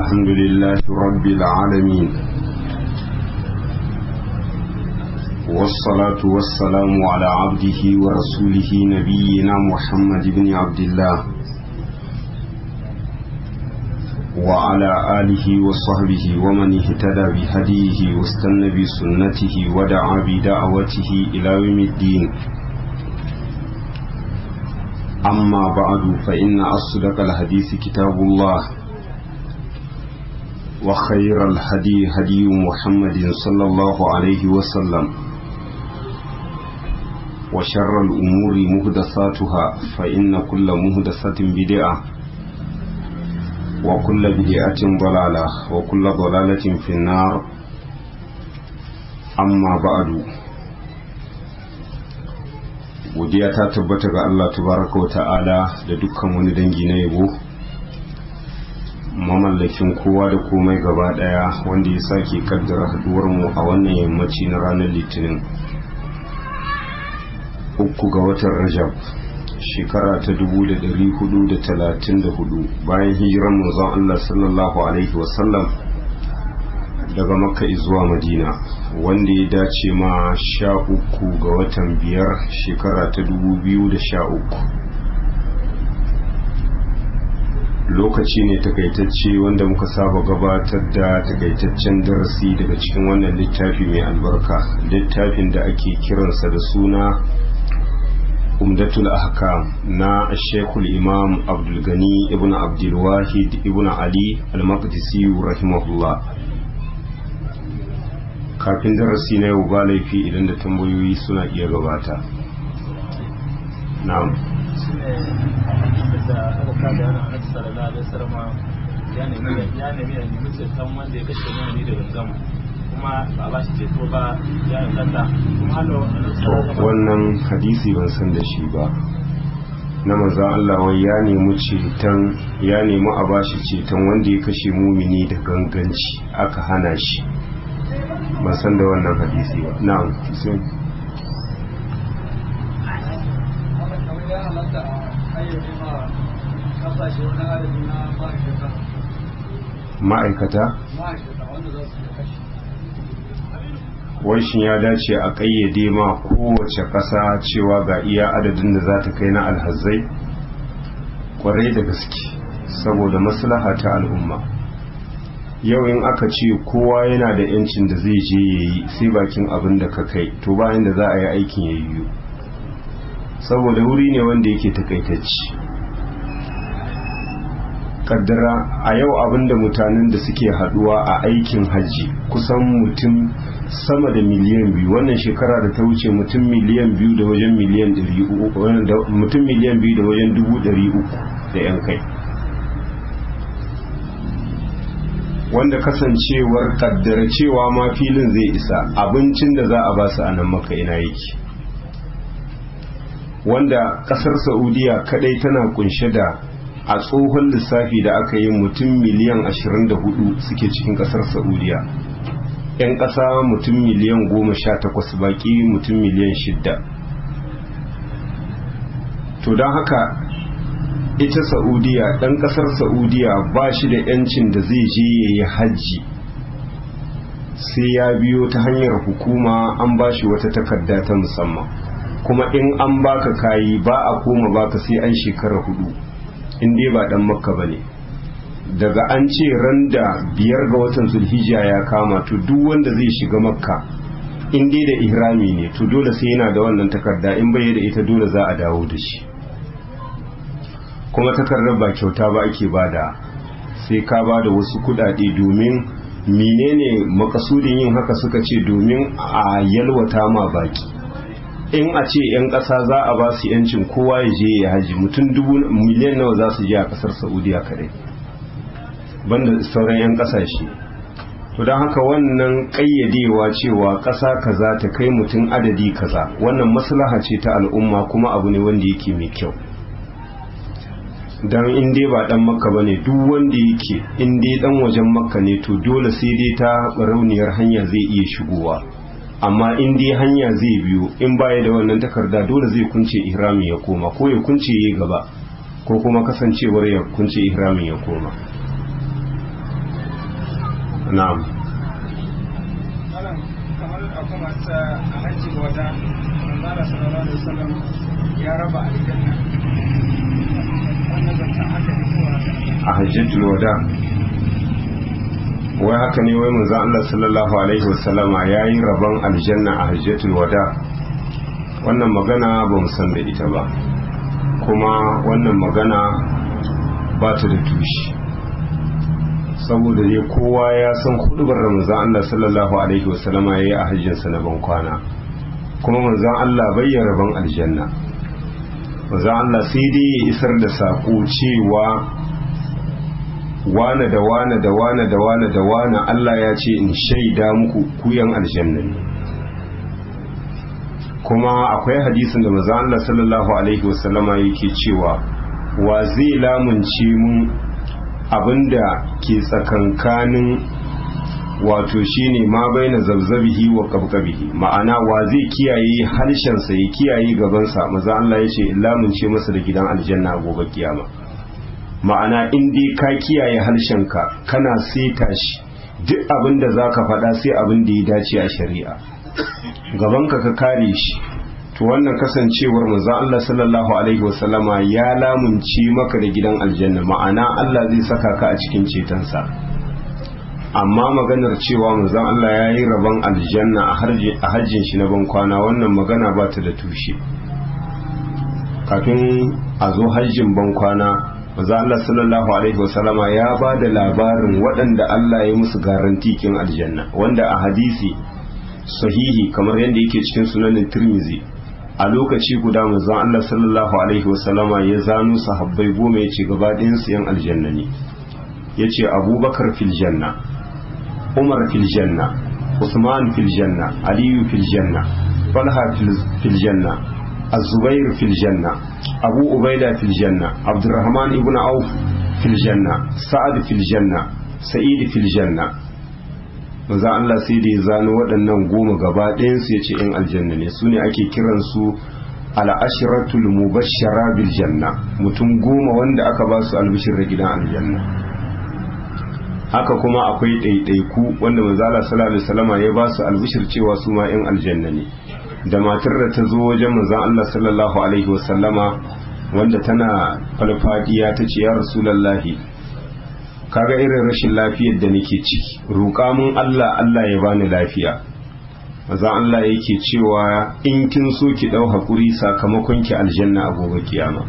الحمد لله رب العالمين والصلاة والسلام على عبده ورسوله نبينا محمد بن عبد الله وعلى آله وصحبه ومن اهتدى بهديه واستنى بسنته ودعا بدعوته إلى يوم الدين أما بعد فإن أصدق الحديث كتاب الله وخير الهدي هدي محمد صلى الله عليه وسلم وشر الأمور مهدساتها فإن كل مهدسة بدعة وكل بدعة ضلالة وكل ضلالة في النار أما بعد godiya ta tabbata ga Allah tabaraka wa ta'ala da dukkan wani dangi na yabo mamallakin kowa da komai gaba daya wanda ya sake kaddara haduwar mu a wannan yammaci na ranar litinin uku ga watan rajab shekara ta 434 bayan hijiran manzon Allah sallallahu alaihi wasallam daga makka zuwa madina wanda ya dace ma sha uku ga watan biyar shekara ta dubu biyu da sha uku lokaci ne takaitacce wanda muka saba gabatar da takaitaccen darasi daga cikin wannan littafi mai albarka littafin da ake kiransa da suna umdatul ahkam na shekul imam abdulgani ibn abdulwahid ibn ali al-maqdisi rahimahullah kafin darasi na yau ba laifi idan da tambayoyi suna iya gabata na'am ya nemi ya nemi ceton wanda ya kashe mani da gangam kuma ba ba shi ceto ba ya inganta kuma halo wannan hadisi ban san da shi ba na maza Allah wai ya nemi ceton ya nemi a bashi ceton wanda ya kashe mumini da ganganci aka hana shi ban san da wannan hadisi ba na'am sai ma'aikata washin ya dace a ƙayyade ma kowace ƙasa cewa ga iya adadin da za ta kai na alhazai ƙwarai da gaske saboda maslaha ta al'umma yau in aka ce kowa yana da yancin da zai je ya yi sai bakin abin da ka kai to bayan da za a yi aikin ya yiwu saboda wuri ne wanda yake takaitacci kaddara a yau abin da mutanen da suke haduwa a aikin hajji kusan mutum sama da miliyan biyu wannan shekara da ta wuce mutum miliyan biyu da wajen miliyan mutum miliyan biyu da wajen dubu ɗari uku da yan kai wanda kasancewar kaddara cewa ma filin zai isa abincin da za a ba su a nan maka ina yake wanda kasar saudiya kadai tana kunshe da a tsohon lissafi da aka yi mutum miliyan 24 suke cikin kasar saudiya 'yan ƙasa mutum miliyan 18 baki mutum miliyan 6 to don haka ita saudiya ɗan ƙasar saudiya ba shi da yancin da zai je ya yi hajji sai ya biyo ta hanyar hukuma an ba shi wata takarda ta musamman kuma in an baka kayi ba a koma baka sai an shekara hudu in dai ba ɗan makka ba ne daga an ce ran da biyar ga watan zulhijja ya kama to duk wanda zai shiga makka in dai da ihrami ne to dole sai yana da wannan takarda in bai da ita dole za a dawo da shi kuma takardar ba kyauta ba ake bada sai ka bada wasu kudade domin menene makasudin yin haka suka ce domin a yalwata ma baki in a ce 'yan ƙasa za a ba su 'yancin kowa ya je ya haji mutum dubu miliyan nawa za su je a ƙasar saudiya kadai banda sauran 'yan ƙasashe to don haka wannan ƙayyadewa cewa ƙasa kaza ta kai mutum adadi kaza wannan maslaha ce ta al'umma kuma abu ne wanda yake mai kyau dan in dai ba dan makka bane duk wanda yake in dai dan wajen makka ne to dole sai dai ta rauniyar hanya zai iya shigowa amma in dai hanya zai biyo in baya da wannan takarda dole zai kunce ihrami ya koma ko ya kunce yayi gaba ko kuma kasancewar ya kunce ihramin ya koma na'am malam kamar akwai masu a hajji wata manzara sallallahu alaihi wasallam ya raba aljanna wannan zancen haka ne ko haka a hajjatul wada wai haka ne wai manzo Allah sallallahu alaihi wasallama yayi rabon aljanna a hajjatul wada wannan magana ba mu san da ita ba kuma wannan magana ba ta da tushe saboda dai kowa ya san hudubar ramazan Allah sallallahu alaihi wasallama yayi a hajjinsa na ban kwana kuma manzon Allah bayyana rabon aljanna manzon Allah sai dai ya isar da sako cewa wane da wane da wane da wane da wane Allah ya ce in shaida muku kuyan aljanna ne kuma akwai hadisin da manzon Allah sallallahu alaihi wasallama yake cewa wa zai lamunce mun abinda ke tsakankanin wato shine ma baina zabzabihi wa qabqabihi ma'ana wa zai kiyaye harshensa ya kiyaye gabansa maza Allah yace lamunce masa da gidan aljanna gobe kiyama ma'ana in dai ka kiyaye harshenka kana seta shi duk abin da zaka faɗa sai abin da ya dace a shari'a gabanka ka kare shi to wannan kasancewar manzo Allah sallallahu alaihi wasallama ya lamunce maka da gidan aljanna ma'ana Allah zai saka ka a cikin cetonsa amma maganar cewa manzon Allah ya yi rabon aljanna a hajjin shi na ban kwana wannan magana ba ta da tushe kafin a zo hajjin ban kwana manzon Allah sallallahu alaihi wasallama ya ba da labarin waɗanda Allah ya musu garantikin aljanna wanda a hadisi sahihi kamar yadda yake cikin sunanin tirmizi a lokaci guda manzon Allah sallallahu alaihi wasallama ya zano sahabbai goma yace gaba ɗayan su yan aljanna ne yace Abubakar fil janna Umar fil janna Usman fil janna Ali fil janna Talha fil janna Az-Zubair fil janna Abu Ubaida fil janna Abdurrahman ibn Auf fil janna Sa'ad fil janna Sa'id fil janna manzo Allah sai da ya zano waɗannan goma gaba ɗayansu ya ce ‘yan aljanna ne su ne ake kiransu al'ashiratul mubashshara bil janna mutum goma wanda aka ba su albishir da gidan aljanna haka kuma akwai ɗaiɗaiku wanda manzo Allah sallallahu alaihi wasallama ya ba su albishir cewa su ma ‘yan aljanna ne da matar da ta zo wajen manzo Allah sallallahu alaihi wasallama wanda tana falfadiya ta ce ya rasulallahi kaga irin rashin lafiyar da nake ciki roƙa mun Allah Allah ya bani lafiya maza Allah yake cewa in kin so ki dau hakuri sakamakon ki aljanna a gobe kiyama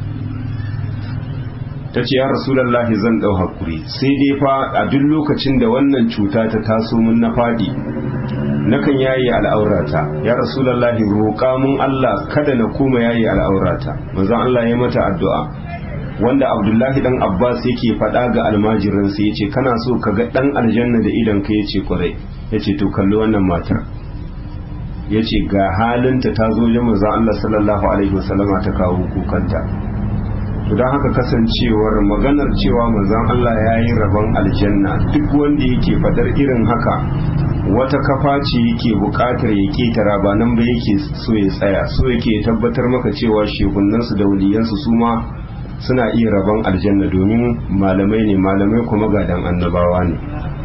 ta ce ya rasulallahi zan dau hakuri sai dai fa a duk lokacin da wannan cuta ta taso mun na fadi nakan yayi al'aurata ya rasulallahi roƙa mun Allah kada na koma yayi al'aurata maza Allah ya mata addu'a wanda abdullahi dan abbas yake faɗa ga almajirinsa ya ce kana so ka ga ɗan aljanna da idan ka ya ce kwarai ya ce to kalli wannan matar ya ce ga halinta ta zo ya maza allah sallallahu alaihi wasallama ta kawo kukanta to don haka kasancewar maganar cewa manzon allah ya yi rabon aljanna duk wanda yake fadar irin haka wata kafa ce yake buƙatar ya ketara ba nan ba yake so ya tsaya so yake tabbatar maka cewa shehunansu da waliyansu su ma suna iya rabon aljanna domin malamai ne malamai kuma gadan annabawa ne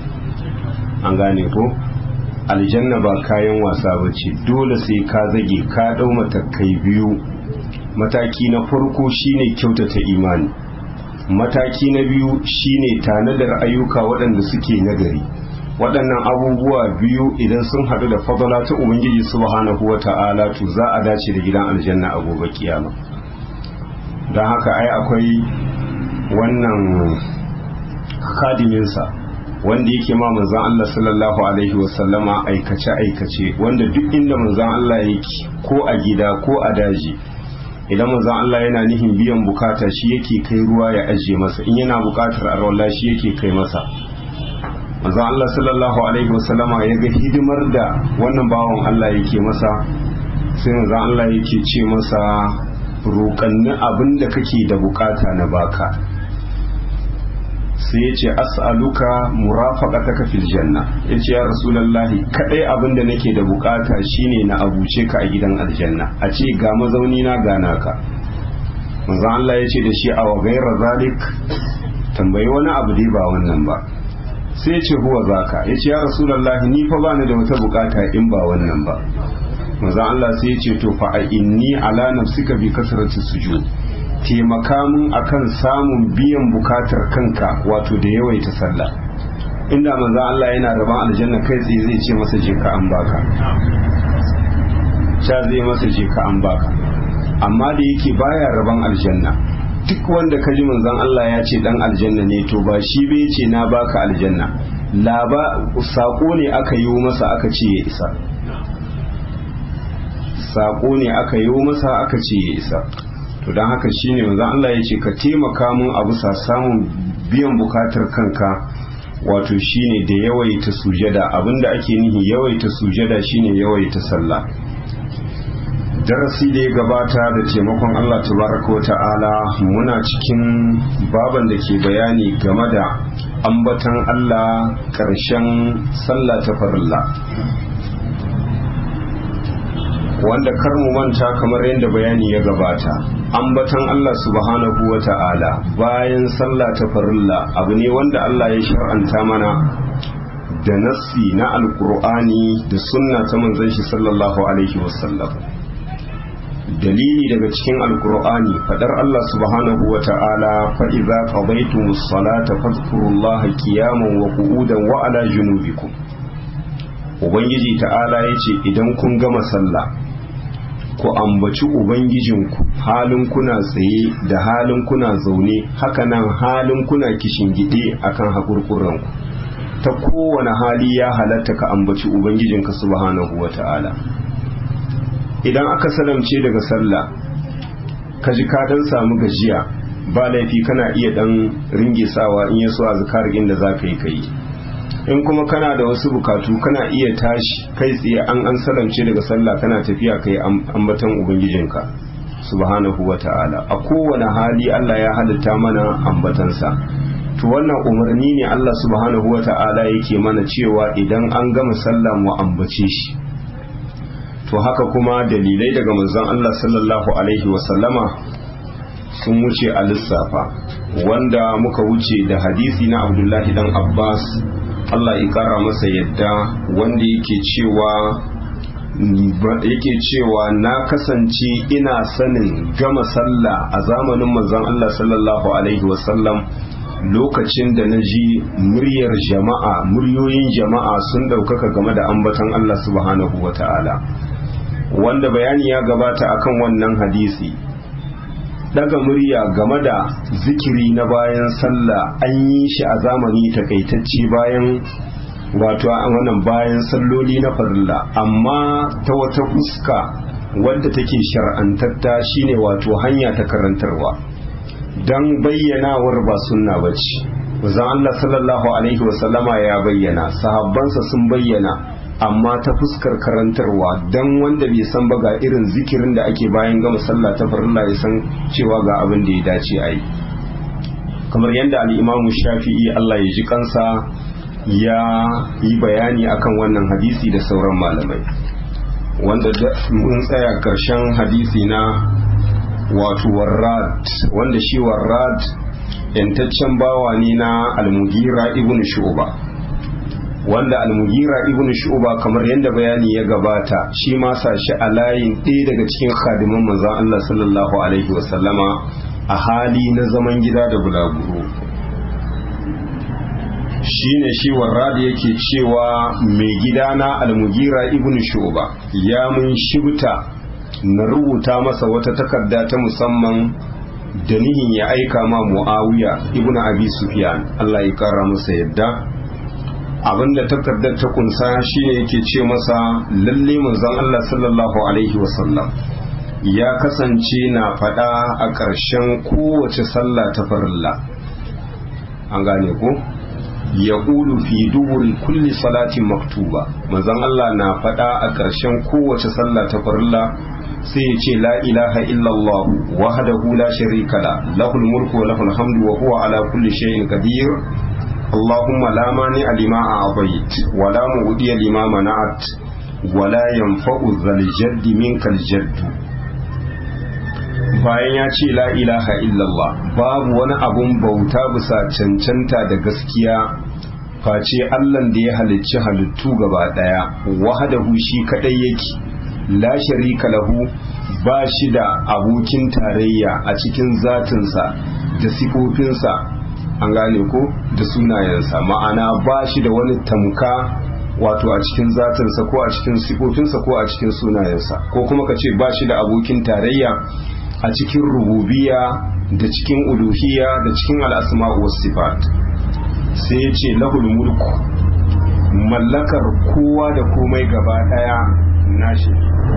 an gane ko aljanna ba kayan wasa ba ce dole sai ka zage ka ɗau matakai biyu mataki na farko shine kyautata imani mataki na biyu shine tanadar ayyuka waɗanda suke nagari waɗannan abubuwa biyu idan sun haɗu da fadala ta ubangiji subhanahu wa ta'ala to za a dace da gidan aljanna a gobe kiyama don haka ai akwai wannan kadiminsa wanda yake ma manzan Allah sallallahu alaihi wasallama aikace aikace wanda duk inda manzan Allah yake ko a gida ko a daji idan manzan Allah yana nihin biyan bukata shi yake kai ruwa ya ajiye masa in yana bukatar arwala shi yake kai masa manzan Allah sallallahu alaihi wasallama ya ga hidimar da wannan bawan Allah yake masa sai manzan Allah yake ce masa roƙanni abin da kake da bukata na baka sai ya ce as'aluka murafaqataka fil janna ya ce ya rasulallahi kadai abin da nake da bukata shine na abuce ka a gidan aljanna a ce ga mazauni na gana ka manzon Allah ya ce da shi a wa gaira zalik tambayi wani abu dai ba wannan ba sai ce huwa zaka ya ce ya rasulallahi ni fa bani da wata bukata in ba wannan ba maza Allah sai ya ce to fa a inni ala nafsika bi kasrati sujud taimaka mun akan samun biyan bukatar kanka wato da yawaita sallah inda maza Allah yana raban aljanna kai tsaye zai ce masa je ka an baka sha zai masa je ka an baka amma da yake baya raban aljanna duk wanda kaji manzon Allah ya ce dan aljanna ne to ba shi bai ce na baka aljanna laba sako ne aka yi masa aka ce ya isa sako ne aka yi masa aka ce ya isa to don haka shine manzon Allah ya ce ka taimaka mun a bisa samun biyan bukatar kanka wato shine da yawaita sujada abinda ake nihi yawaita sujada shine yawaita sallah darasi da ya gabata da taimakon Allah tabaraka wa ta'ala muna cikin baban da ke bayani game da ambatan Allah ƙarshen sallah ta farilla wanda kar mu manta kamar yadda bayani ya gabata ambatan Allah subhanahu wa ta'ala bayan sallah ta farilla abu ne wanda Allah ya shar'anta mana da nassi na alkur'ani da sunna ta manzon shi sallallahu alaihi wasallam dalili daga cikin alkur'ani fadar Allah subhanahu wa ta'ala fa'iza qadaytumus salata fadhkurullaha qiyaman wa qu'udan wa ala junubikum ubangiji ta'ala yace idan kun gama sallah ku ambaci ubangijinku halin kuna tsaye da halin kuna zaune hakanan halin kuna kishingide akan hakurkuranku ta kowane hali ya halatta ka ambaci ubangijinka subhanahu wa ta'ala idan aka salamce daga sallah ka ji ka dan samu gajiya ba laifi kana iya dan ringe sawa in yaso a zakarin da za ka yi kai in kuma kana da wasu bukatu kana iya tashi kai tsaye an an salamce daga sallah kana tafiya kai ambatan ubangijinka subhanahu wa ta'ala a kowane hali Allah ya halitta mana ambatansa to wannan umarni ne Allah subhanahu wa ta'ala yake mana cewa idan an gama sallah mu ambace shi to haka kuma dalilai daga manzon Allah sallallahu alaihi wasallama sun wuce a lissafa wanda muka wuce da hadisi na Abdullahi dan Abbas Allah ya kara masa yadda wanda yake cewa yake cewa na kasance ina sanin gama sallah a zamanin manzon Allah sallallahu alaihi wasallam lokacin da na ji muryar jama'a muryoyin jama'a sun ɗaukaka game da ambatan Allah subhanahu wa ta'ala wanda bayani ya gabata akan wannan hadisi daga murya game da zikiri na bayan sallah an yi shi a zamani takaitacce bayan wato a wannan bayan salloli na farilla amma ta wata fuska wadda take shar'antatta shine wato hanya ta karantarwa don bayyanawar ba sunna ba ce wazan Allah sallallahu alaihi wasallama ya bayyana sahabbansa sun bayyana amma ta fuskar karantarwa don wanda bai san ba ga irin zikirin da ake bayan gama sallah ta farilla ya san cewa ga abin da ya dace a yi kamar yadda al'imamu shafi'i Allah ya ji kansa ya yi bayani akan wannan hadisi da sauran malamai wanda mun tsaya karshen hadisi na wato warrad wanda shi warrad yantaccen bawa ne na almugira ibn shu'ba wanda almugira ibn shu'ba kamar yadda bayani ya gabata shi ma sa shi a layin ɗaya daga cikin khadiman manzon Allah sallallahu alaihi wasallama a hali na zaman gida da bulaguro shine shi warrad yake cewa mai gidana almugira ibn shu'ba ya mun shibta na rubuta masa wata takarda ta musamman da nihin ya aika ma muawiya ibn abi sufyan Allah ya kara masa yadda abinda takardar ta kunsa shine yake ce masa lalle manzon Allah sallallahu alaihi wasallam ya kasance na fada a ƙarshen kowace sallah ta farilla an gane ko ya fi duburi kulli salatin maktuba manzon Allah na fada a ƙarshen kowace sallah ta farilla sai ya ce la ilaha illallah wahdahu la sharika la lahul mulku wa lahul hamdu wa huwa ala kulli shay'in qadir اللهم لا مانع لما أعطيت ولا مؤدي لما منعت ولا ينفع ذا الجد منك الجد bayan ya ce la ilaha illallah babu wani abun bauta bisa cancanta da gaskiya face allan da ya halicci halittu gaba daya wahadahu shi kadai yake la sharika lahu ba shi da abokin tarayya a cikin zatinsa da sifofinsa an gane ko da sunayensa ma'ana ba shi da wani tamka wato a cikin zatinsa ko a cikin sifofinsa ko a cikin sunayensa ko kuma ka ce ba shi da abokin tarayya a cikin rububiya da cikin uluhiyya da cikin al'asma'u was sifat sai ya ce lahul mulku mallakar kowa da komai gaba daya nashi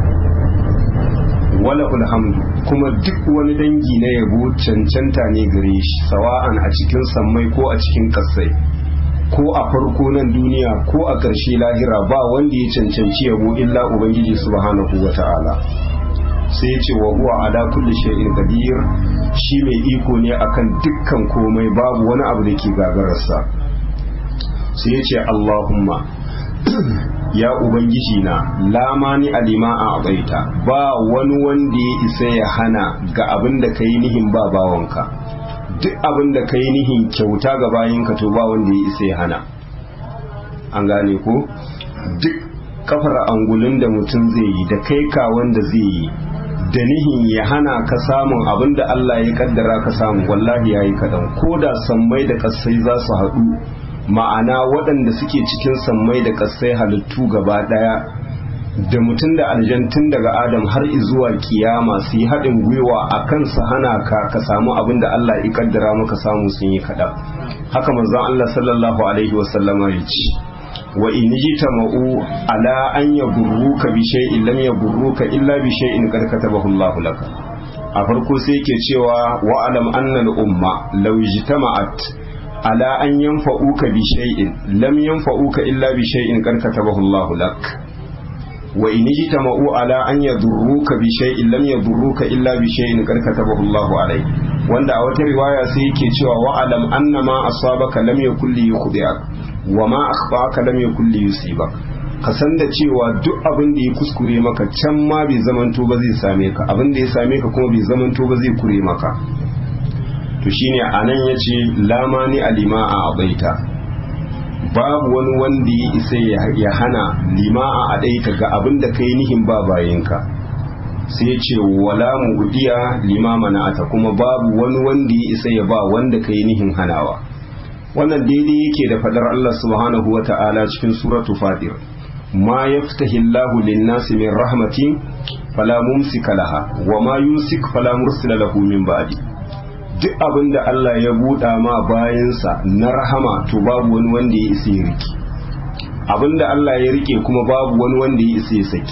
walahul hamdu kuma duk wani dangi na yabo cancanta ne gare shi sawa'an a cikin sammai ko a cikin kasai ko a farko nan duniya ko a ƙarshe lahira ba wanda ya cancanci yabo illa ubangiji subhanahu wa ta'ala sai ya ce wa huwa ala kulli shay'in qadir shi mai iko ne akan dukkan komai babu wani abu da ke gagararsa sai ya ce Allahumma ya ubangiji na lamani alima a abaita ba wani wanda ya isa ya hana ga abin da ka yi nihin ba bawanka duk abin da ka yi nihin kyauta ga bayinka to ba wanda ya isa ya hana an gane ko duk kafar angulin da mutum zai yi da kai ka wanda zai yi da nihin ya hana ka samun abin da Allah ya kaddara ka samu wallahi yayi kadan ko da sammai da kasai za su haɗu ma'ana waɗanda suke cikin sammai da kasai halittu gaba ɗaya da mutum da aljantun daga adam har zuwa kiyama su yi haɗin gwiwa a kan su hana ka ka samu abin da Allah ya kaddara maka samu sun yi kaɗan haka manzon Allah sallallahu alaihi wasallama ya ce wa in jitama'u ala an yagurruka bi shay'in lam yagurruka illa bi shay'in qad katabahu Allah laka a farko sai yake cewa wa alam anna al umma law jitama'at ala an yanfa'uka bi shay'in lam yanfa'uka illa bi shay'in qad katabahu Allah lak wa in jitama'u ala an yadurruka bi shay'in lam yadurruka illa bi shay'in qad katabahu Allah alayk wanda a wata riwaya sai yake cewa wa alam anna ma asabaka lam yakul li yukhdi'ak wa ma akhfaka lam yakul li yusibak ka san da cewa duk abin da ya kuskure maka can ma bai zamanto ba zai same ka abin da ya same ka kuma bai zamanto ba zai kure maka to shine anan yace lamani alima a abaita babu wani wanda ya isa ya hana lima a adaita ga abin da kai nihin ba bayinka sai ce wala mu'diya lima mana'ata kuma babu wani wanda ya isa ya ba wanda kai nihin hanawa wannan daidai yake da fadar Allah subhanahu wa ta'ala cikin suratu fatir ma yaftahi Allahu lin-nasi min rahmatin fala mumsika laha wa ma yumsik fala mursila lahu min ba'di duk abinda Allah ya buɗa ma bayansa na rahama to babu wani wanda ya isa ya rike abinda Allah ya rike kuma babu wani wanda ya isa ya saki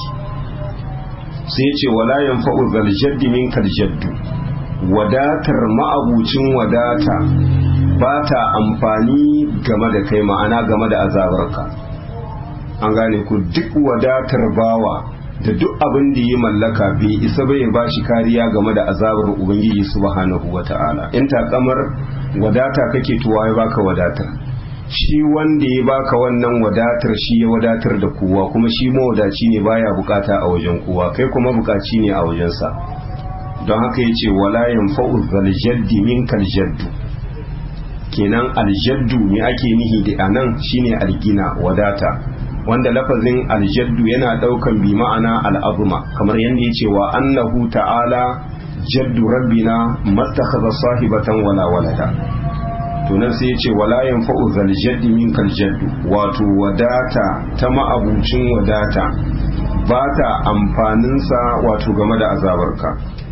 sai ya ce wala yanfa'u zal jaddi minkal jaddu wadatar ma'abucin wadata ba ta amfani game da kai ma'ana game da azabarka an gane ku duk wadatar bawa da duk abin da ya mallaka bai isa bai ba shi kariya game da azabar ubangiji subhanahu wata'ala in takamar wadata kake tuwa ya baka wadatar shi wanda ya baka wannan wadatar shi ya wadatar da kowa kuma shi mawadaci ne baya bukata a wajen kowa kai kuma bukaci ne a wajensa don haka ya ce wala yanfa'u zal jaddi minkal jaddu kenan aljaddu me ake nihi da anan shine algina wadata wanda lafazin aljaddu yana daukan bi ma'ana al'azuma kamar yadda ya ce wa annahu ta'ala jaddu rabbina mattakhadha sahibatan wala walada to nan sai ya ce wala yanfa'u zal jaddi minkal jaddu wato wadata ta ma'abucin wadata ba ta amfaninsa wato game da azabarka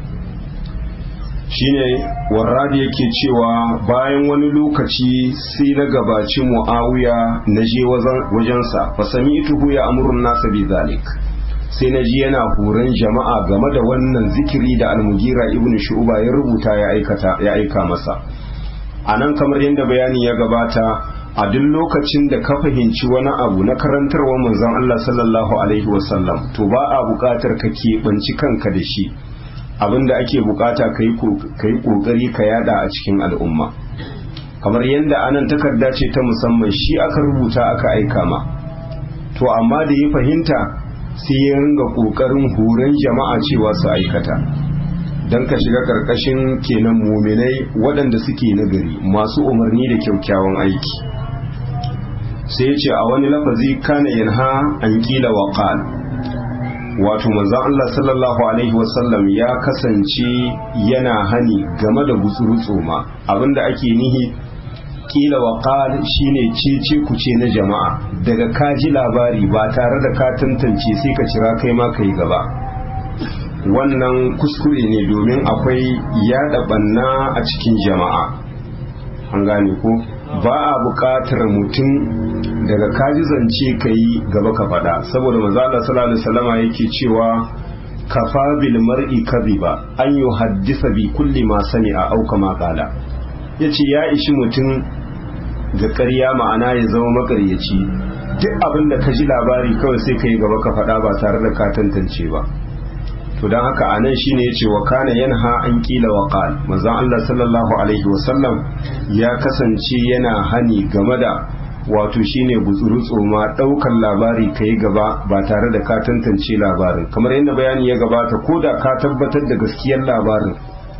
shine warradi yake cewa bayan wani lokaci sai na gabaci mu'awiya na je wajensa fa sami'tuhu ya amurun nasa bi zalik sai na ji yana horon jama'a game da wannan zikiri da almugira ibnu shu'ba ya rubuta ya aikata ya aika masa anan kamar yadda bayani ya gabata a duk lokacin da ka fahimci wani abu na karantarwa manzon Allah sallallahu alaihi wasallam to ba a buƙatar ka keɓanci kanka da shi abinda ake bukata ka yi kokari ka yada a cikin al'umma kamar yadda anan takarda ce ta musamman shi aka rubuta aka aika ma to amma da ya fahimta sai ya ringa kokarin horon jama'a cewa su aikata don ka shiga karkashin kenan muminai waɗanda suke nagari masu umarni da kyaukyawan aiki sai ya ce a wani lafazi kana yanha an kila wa qal wato manzon Allah sallallahu alaihi wasallam ya kasance yana hani game da gutsuru ma abinda ake nihi kila wa qal shine cece kuce na jama'a daga kaji labari ba tare da ka tantance sai ka cira kai ma kai gaba wannan kuskure ne domin akwai yada banna a cikin jama'a an gane ko ba a buƙatar mutum daga kaji zance ka yi gaba ka faɗa saboda manzala sallallahu alaihi wasallama yake cewa kafa bil mar'i kadhiba an yuhaddisa bi kulli ma sami'a aw kama qala yace ya ishi mutum ga ƙarya ma'ana ya zama makaryaci duk abin da ka ji labari kawai sai ka yi gaba ka faɗa ba tare da ka tantance ba to don haka a nan shine yace wa kana yanha an kila wa qal manzon Allah sallallahu alaihi wasallam ya kasance yana hani game da wato shine gutsuru tsoma daukan labari kai gaba ba tare da ka tantance labarin kamar yadda bayani ya gabata ko da ka tabbatar da gaskiyar labarin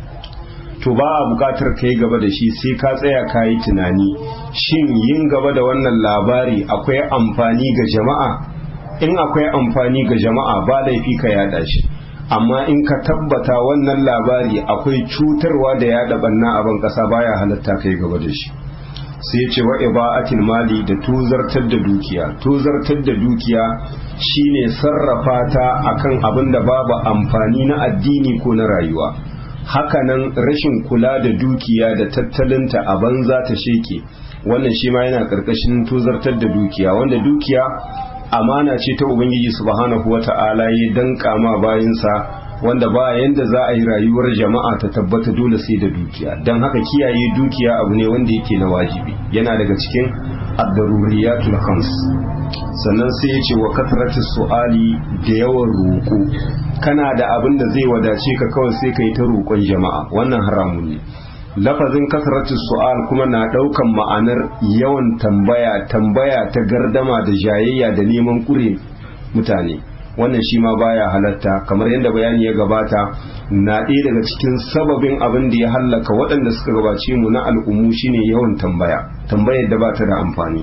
to ba a bukatar ka yi gaba da shi sai ka tsaya ka yi tunani shin yin gaba da wannan labari akwai amfani ga jama'a in akwai amfani ga jama'a ba laifi ka yada shi amma in ka tabbata wannan labari akwai cutarwa da yada banna a ban kasa baya halatta ka yi gaba da shi sai ce wa iba'atil mali da tuzartar da dukiya tuzartar da dukiya shine sarrafa ta akan abin da babu amfani na addini ko na rayuwa hakanan rashin kula da dukiya da tattalinta a banza ta sheke wannan shi ma yana karkashin tuzartar da dukiya wanda dukiya amana ce ta ubangiji subhanahu wata'ala ya danka ma bayinsa wanda ba yanda za a yi rayuwar jama'a ta tabbata dole sai da dukiya don haka kiyaye dukiya abu ne wanda yake na wajibi yana daga cikin ad-daruriyatul khams sannan sai ya ce wa kasratu su'ali da yawan roƙo kana da abin da zai wadace ka kawai sai ka yi ta roƙon jama'a wannan haramun ne lafazin kasratu su'al kuma na ɗaukan ma'anar yawan tambaya tambaya ta gardama da jayayya da neman kure mutane wannan shi ma baya halatta kamar yadda bayani ya gabata na ɗaya daga cikin sababin abin da ya hallaka waɗanda suka gabace mu na al'ummu shine yawan tambaya tambayar da ba ta da amfani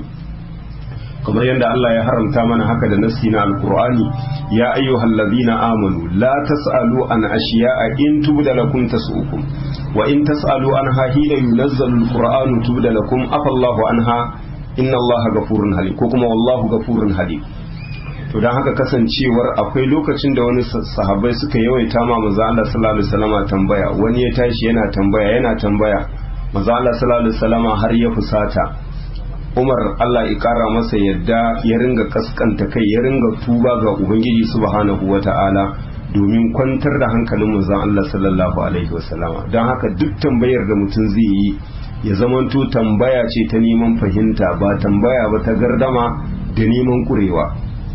kamar yadda Allah ya haramta mana haka da nassi na alqur'ani ya ayyuhal ladina amanu la tasalu an ashiya'a in tubda lakum tasukum wa in tasalu anha hina yunazzalu alqur'anu tubda lakum afallahu anha inna Allaha ghafurun halim ko kuma wallahu ghafurun halim to dan haka kasancewar akwai lokacin da wani sahabbai suka yawaita ma manzo Allah sallallahu alaihi wasallama tambaya wani ya tashi yana tambaya yana tambaya manzo Allah sallallahu alaihi wasallama har ya fusata Umar Allah ya kara masa yadda ya ringa kaskanta kai ya ringa tuba ga Ubangiji subhanahu wata'ala domin kwantar da hankalin manzon Allah sallallahu alaihi wasallama don haka duk tambayar da mutum zai yi ya zamanto tambaya ce ta neman fahimta ba tambaya ba ta gardama da neman kurewa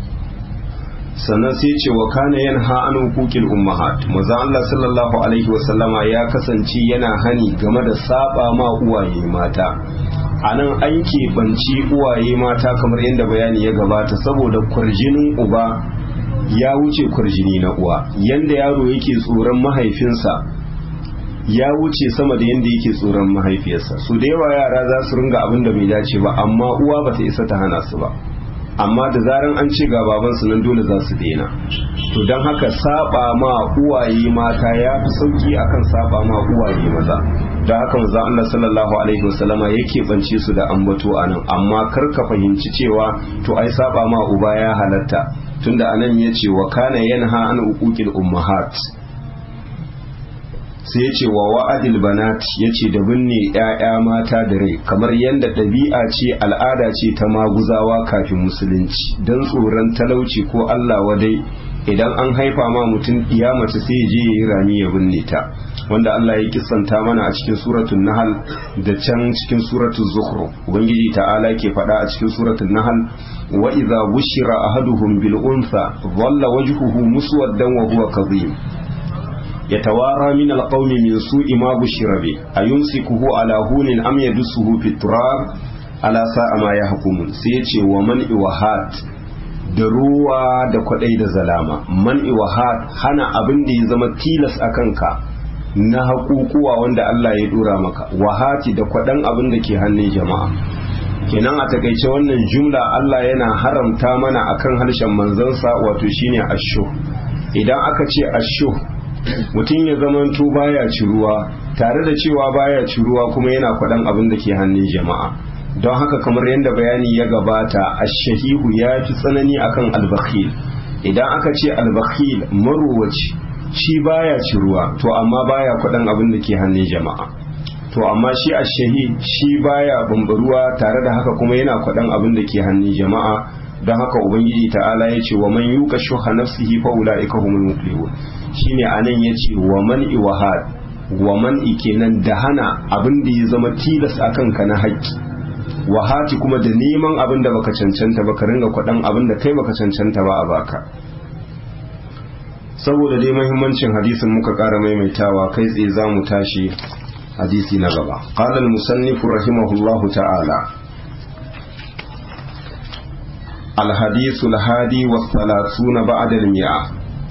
sannan sai ce wa kana yanha an hukukil ummahat maza Allah sallallahu alaihi wasallama ya kasance yana hani game da saba ma uwaye mata a nan an keɓanci uwaye mata kamar yadda bayani ya gabata saboda kwarjinin uba ya wuce kwarjini na uwa yanda yaro yake tsoron mahaifinsa ya wuce sama da yanda yake tsoron mahaifiyarsa su da yawa yara za su ringa abin da bai dace ba amma uwa ba ta isa ta hana su ba amma da zaran an ce ga babansu nan dole za su daina to don haka saba ma uwaye mata ya fi sauki akan saba ma uwaye maza da haka maza Allah sallallahu alaihi wasallama yake bance su da ambato anan amma kar ka fahimci cewa to ai saba ma uba ya halatta tunda anan yace wa kana yanha an uquqil ummahat sai ya ce wa wa'adil banat ya ce da binne ‘ya'ya mata da rai kamar yadda ɗabi'a ce al'ada ce ta maguzawa kafin musulunci don tsoron talauci ko Allah wadai idan an haifa ma mutum iya mace sai je ya yi rami ya binne ta wanda Allah ya kisanta mana a cikin suratun nahal da can cikin suratun zuhru ubangiji ta'ala ke faɗa a cikin suratun nahal wa idza bushira ahaduhum bil unsa dhalla wajhuhu muswaddan wa huwa kadhib يتوارى من القوم من سوء ما بشر به أيمسكه على هون أم يدسه في التراب على ساء ما يحكمون سيتي ومن إوهات da ruwa da kwadai da zalama man iwahat hana abin da ya zama tilas a kanka na haƙuƙuwa wanda Allah ya dora maka wahati da kwaɗan abin da ke hannun jama'a kenan a takaice wannan jumla Allah yana haramta mana akan harshen manzansa wato shine asho idan aka ce asho mutum ya zamanto baya ciruwa tare da cewa baya ciruwa kuma yana kwaɗan abin da ke hannun jama'a don haka kamar yadda bayani ya gabata ashahihu ya fi tsanani akan albakhil idan aka ce albakhil maruwaci shi baya ciruwa to amma baya kwaɗan abin da ke hannun jama'a to amma shi ashahi shi baya bambaruwa tare da haka kuma yana kwaɗan abin da ke hannun jama'a don haka ubangiji ta'ala ya ce wa man yuka shuha nafsihi fa ulaika humul muflihun shine anan yace wa man iwahad wa man kenan da hana abin da ya zama tilas akan ka na haƙƙi wahati kuma da neman abin da baka cancanta ba ka ringa kwaɗan abin da kai baka cancanta ba a baka saboda dai muhimmancin hadisin muka ƙara maimaitawa kai tsaye za mu tashi hadisi na gaba qala al-musannif rahimahullahu ta'ala الحديث الهادي والثلاثون بعد المئة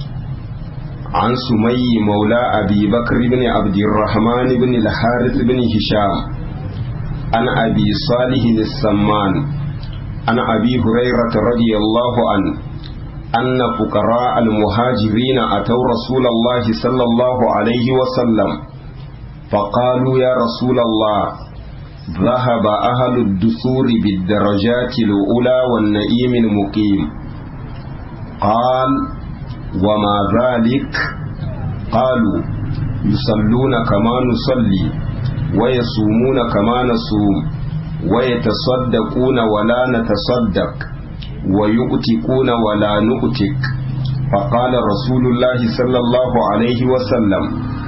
عن سمي مولى أبي بكر بن عبد الرحمن بن الحارث بن هشام عن أبي صالح السمان عن أبي هريرة رضي الله عنه أن فقراء المهاجرين أتوا رسول الله صلى الله عليه وسلم فقالوا يا رسول الله ذهب أهل الدثور بالدرجات الأولى والنئيم المقيم قال وما ذلك قالوا يصلون كما نصلي ويصومون كما نصوم ويتصدقون ولا نتصدق ويؤتكون ولا نؤتك فقال رسول الله صلى الله عليه وسلم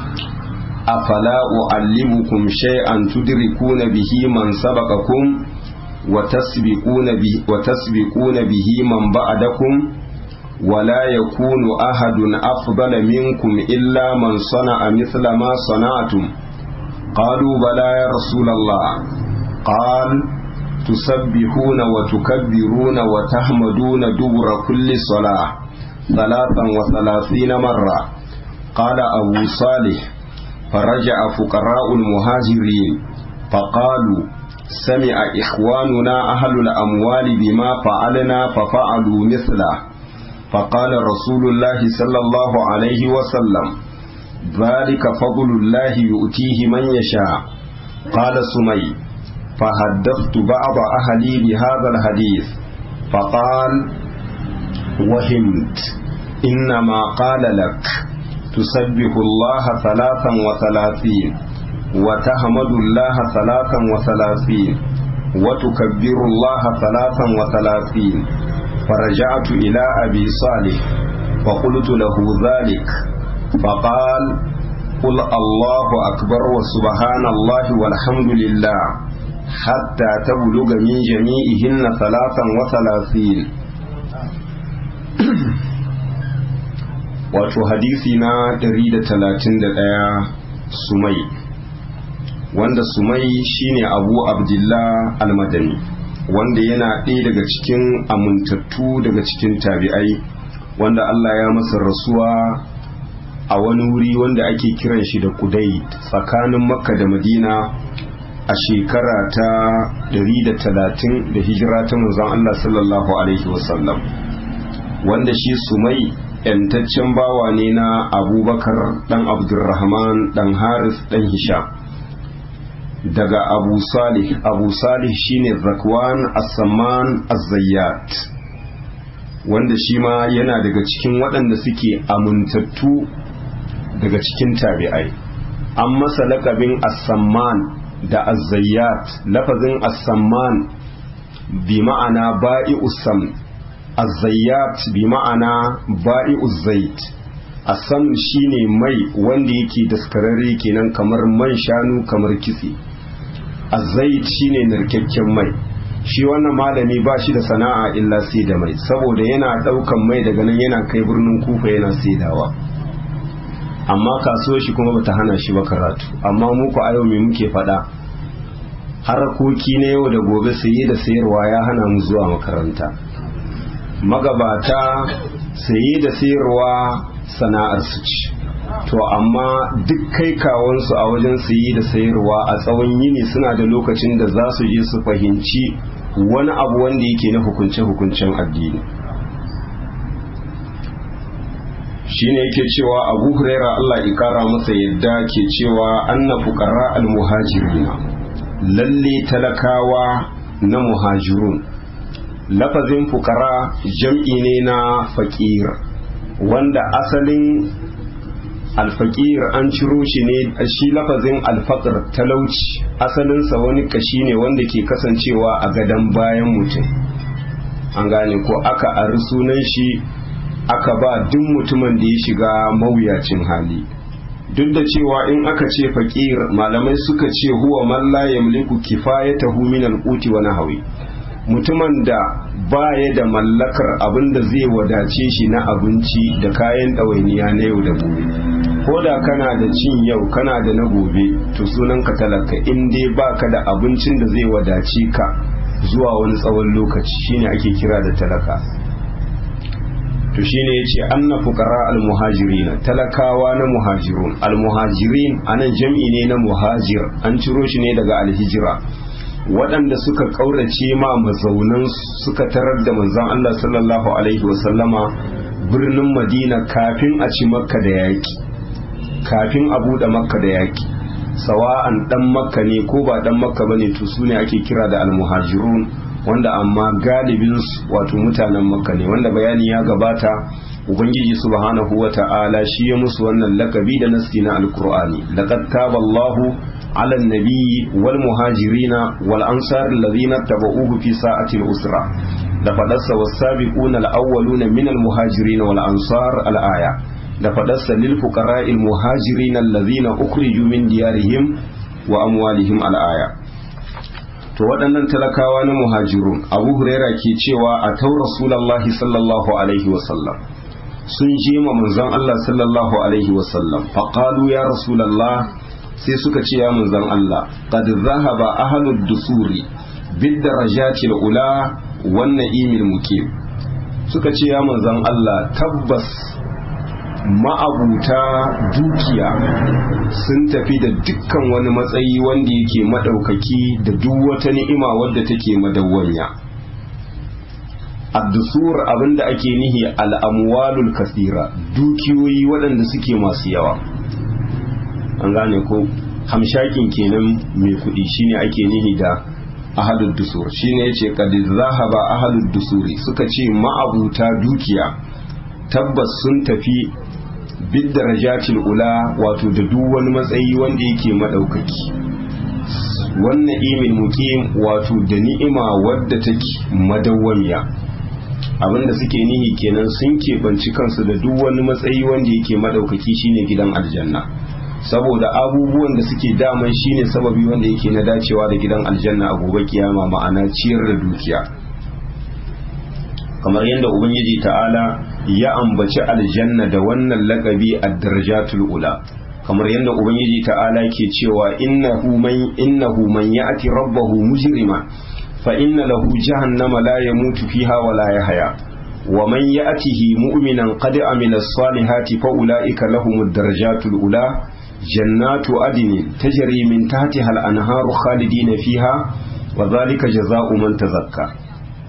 أفلا أعلمكم شيئا تدركون به من سبقكم وتسبقون به, وتسبقون به من بعدكم ولا يكون أحد أفضل منكم إلا من صنع مثل ما صنعتم قالوا بلى يا رسول الله قال تسبحون وتكبرون وتحمدون دبر كل صلاة ثلاثا وثلاثين مرة قال أبو صالح فرجع فقراء المهاجرين فقالوا سمع إخواننا أهل الأموال بما فعلنا ففعلوا مثله فقال رسول الله صلى الله عليه وسلم ذلك فضل الله يؤتيه من يشاء قال سمي فحدثت بعض أهلي بهذا الحديث فقال وهمت إنما قال لك تسبح الله ثلاثا وثلاثين وتحمد الله ثلاثا وثلاثين وتكبر الله ثلاثا وثلاثين فرجعت إلى أبي صالح فقلت له ذلك فقال قل الله أكبر وسبحان الله والحمد لله حتى تبلغ من جميعهن ثلاثا وثلاثين wato hadisi na 131 sumai wanda sumai shine abu abdullah almadani wanda yana ɗaya daga cikin amintattu daga cikin tabi'ai wanda Allah ya masa rasuwa a wani wuri wanda ake kiran shi da kudai tsakanin makka da madina a shekara ta 130 da hijira ta manzon Allah sallallahu alaihi wasallam wanda shi sumai yantaccen bawa ne na abubakar dan abdurrahman dan haris dan hisham daga abu salih abu salih shine zakwan as-samman az-zayyat wanda shi ma yana daga cikin waɗanda suke amintattu daga cikin tabi'ai an masa lakabin as-samman da az-zayyat lafazin as-samman bi ma'ana ba'i'us sam az-zayyat bi ma'ana ba'i'uz zait asam shine mai wanda yake daskararre kenan kamar man shanu kamar kitse azait shine narkakken mai shi wannan malami ba shi da sana'a illa sai da mai saboda yana daukan mai daga nan yana kai birnin kufa yana saidawa amma kasuwar shi kuma bata hana shi ba karatu amma muku a yau me muke faɗa harkoki na yau da gobe saye da sayarwa ya hana mu zuwa makaranta magabata saye da sayarwa sana'ar su ce to amma duk kai kawansu a wajen sayi da sayarwa a tsawon yini suna da lokacin da za su je su fahimci wani abu wanda yake na hukunce-hukuncen addini shine yake cewa abu huraira Allah ikara masa yadda ke cewa anna fuqara al-muhajirina lalle talakawa na muhajirun lafazin fuqara jam'i ne na faqir wanda asalin alfaqir an ciro shi ne shi lafazin alfaqr talauci asalinsa wani kashi ne wanda ke kasancewa a gadan bayan mutum an gane ko aka ari sunan shi aka ba duk mutumin da ya shiga mawuyacin hali duk da cewa in aka ce faƙir malamai suka ce huwa man la yamliku kifayatahu min al-quti wa nahwi mutumin da baya da mallakar abin da zai wadace shi na abinci da kayan ɗawainiya na yau da gobe ko da kana da cin yau kana da na gobe to sunan ka talaka in dai baka da abincin da zai wadace ka zuwa wani tsawon lokaci shine ake kira da talaka to shine yace anna fuqara almuhajirin talakawa na muhajirun almuhajirin anan jam'i ne na muhajir an ciro shi ne daga alhijira waɗanda suka ƙaurace ma mazaunan suka tarar da manzon Allah sallallahu alaihi wasallama birnin Madina kafin a ci makka da yaƙi kafin a buɗe makka da yaƙi sawa'an ɗan makka ne ko ba ɗan makka bane to su ne ake kira da almuhajirun wanda amma galibin wato mutanen makka ne wanda bayani ya gabata ubangiji subhanahu wa ta'ala shi ya musu wannan lakabi da nasi na alkur'ani laqad taballahu ala nabiyyi wal muhajirina wal ansar alladhina tabauhu fi sa'ati al-usra da fadarsa was-sabiquna al-awwaluna min al-muhajirin wal ansar al-aya da fadarsa lil fuqara'il muhajirin alladhina ukhriju min diyarihim wa amwalihim al-aya to waɗannan talakawa na muhajirun abu huraira ke cewa a tau rasulallahi sallallahu alaihi wasallam sun je ma manzon Allah sallallahu alaihi wasallam faqalu ya rasulallah sai suka ce ya manzon Allah qad zahaba ahlud dusuri bid darajati ula wan na'imil muqim suka ce ya manzon Allah tabbas ma'abuta dukiya sun tafi da dukkan wani matsayi wanda yake maɗaukaki da duk wata ni'ima wadda take madawwanya addusur abinda ake nihi al'amwalul kasira dukiyoyi waɗanda suke masu yawa an gane ko hamshakin kenan mai kuɗi shine ake nihi da ahadud dusur shine yace qad zahaba ahadud dusuri suka ce ma'abuta dukiya tabbas sun tafi bid darajatil ula wato da duk wani matsayi wanda yake madaukaki wannan imin muqim wato da ni'ima wadda take madawwamiya abinda suke nihi kenan sun keɓanci kansu da duk wani matsayi wanda yake madaukaki shine gidan aljanna saboda abubuwan da suke daman shine sababi wanda yake na dacewa da gidan aljanna a gobe kiyama ma'ana ciyar da dukiya kamar yadda ubangiji ta'ala ya ambaci aljanna da wannan lakabi a darajatul ula kamar yadda ubangiji ta'ala ke cewa innahu man innahu man ya'ti rabbahu mujrima fa inna lahu jahannama la yamutu fiha wa la yahya wa man ya'tihi mu'minan qad amila as-salihati fa ulaika lahumud darajatul ula jannatu adnin tajri min tahtiha al-anharu khalidina fiha wa dhalika jazaa'u man tazakka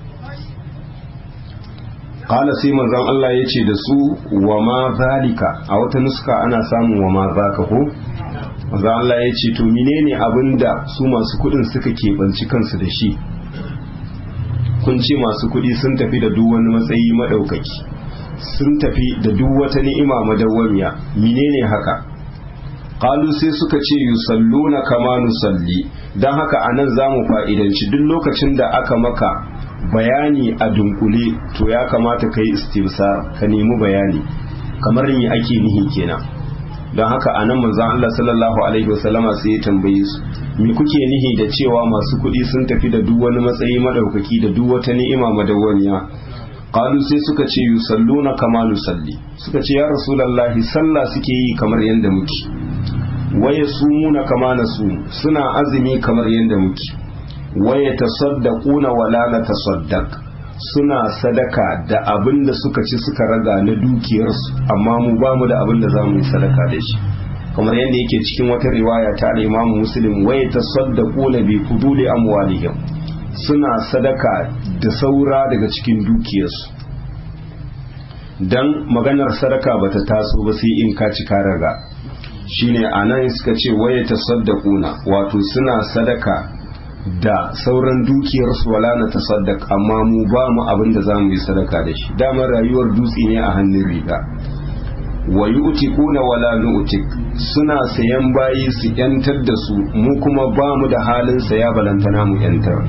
kala sai manzon Allah ya ce da su wa ma zalika a wata nuska ana samun wa ma zaka ko manzon Allah ya ce to menene abinda su masu kudin suka keɓanci kansu da shi kun ce masu kudi sun tafi da duk wani matsayi madaukaki sun tafi da duk wata ni'ima madawwamiya menene haka qalu sai suka ce yusalluna kama nusalli dan haka anan zamu fa'idanci duk lokacin da aka maka bayani a dunkule to ya kamata ka yi istimsar ka nemi bayani kamar me ake nihi kenan don haka a nan manzan Allah sallallahu alaihi wasallama sai ya tambaye su me kuke nihi da cewa masu kuɗi sun tafi da duk wani matsayi madaukaki da duk wata ni'ima madawwamiya qalu sai suka ce yusalluna kama nusalli suka ce ya rasulullahi sallah suke yi kamar yanda muke waya sumuna kama nasu suna azumi kamar yanda muke waya tasaddaquna wala na tasaddaq suna sadaka da abin da suka ci suka raga na dukiyarsu amma mu ba mu da abin da za mu yi sadaka da shi kamar yadda yake cikin wata riwaya ta al-Imam Muslim wai tasaddaquna bi fuduli amwalihim suna sadaka da saura daga cikin dukiyarsu dan maganar sadaka bata taso ba sai in ka ci ka raga shine anan suka ce waye tasaddaquna wato suna sadaka da sauran dukiyarsu wala na tasaddaq amma mu ba mu abin da zamu yi sadaka da shi damar rayuwar dutse ne a hannun riga wa yu'tikuna wala nu'tik suna sayan bayi su yantar da su mu kuma ba mu da halin saya balantana mu yantar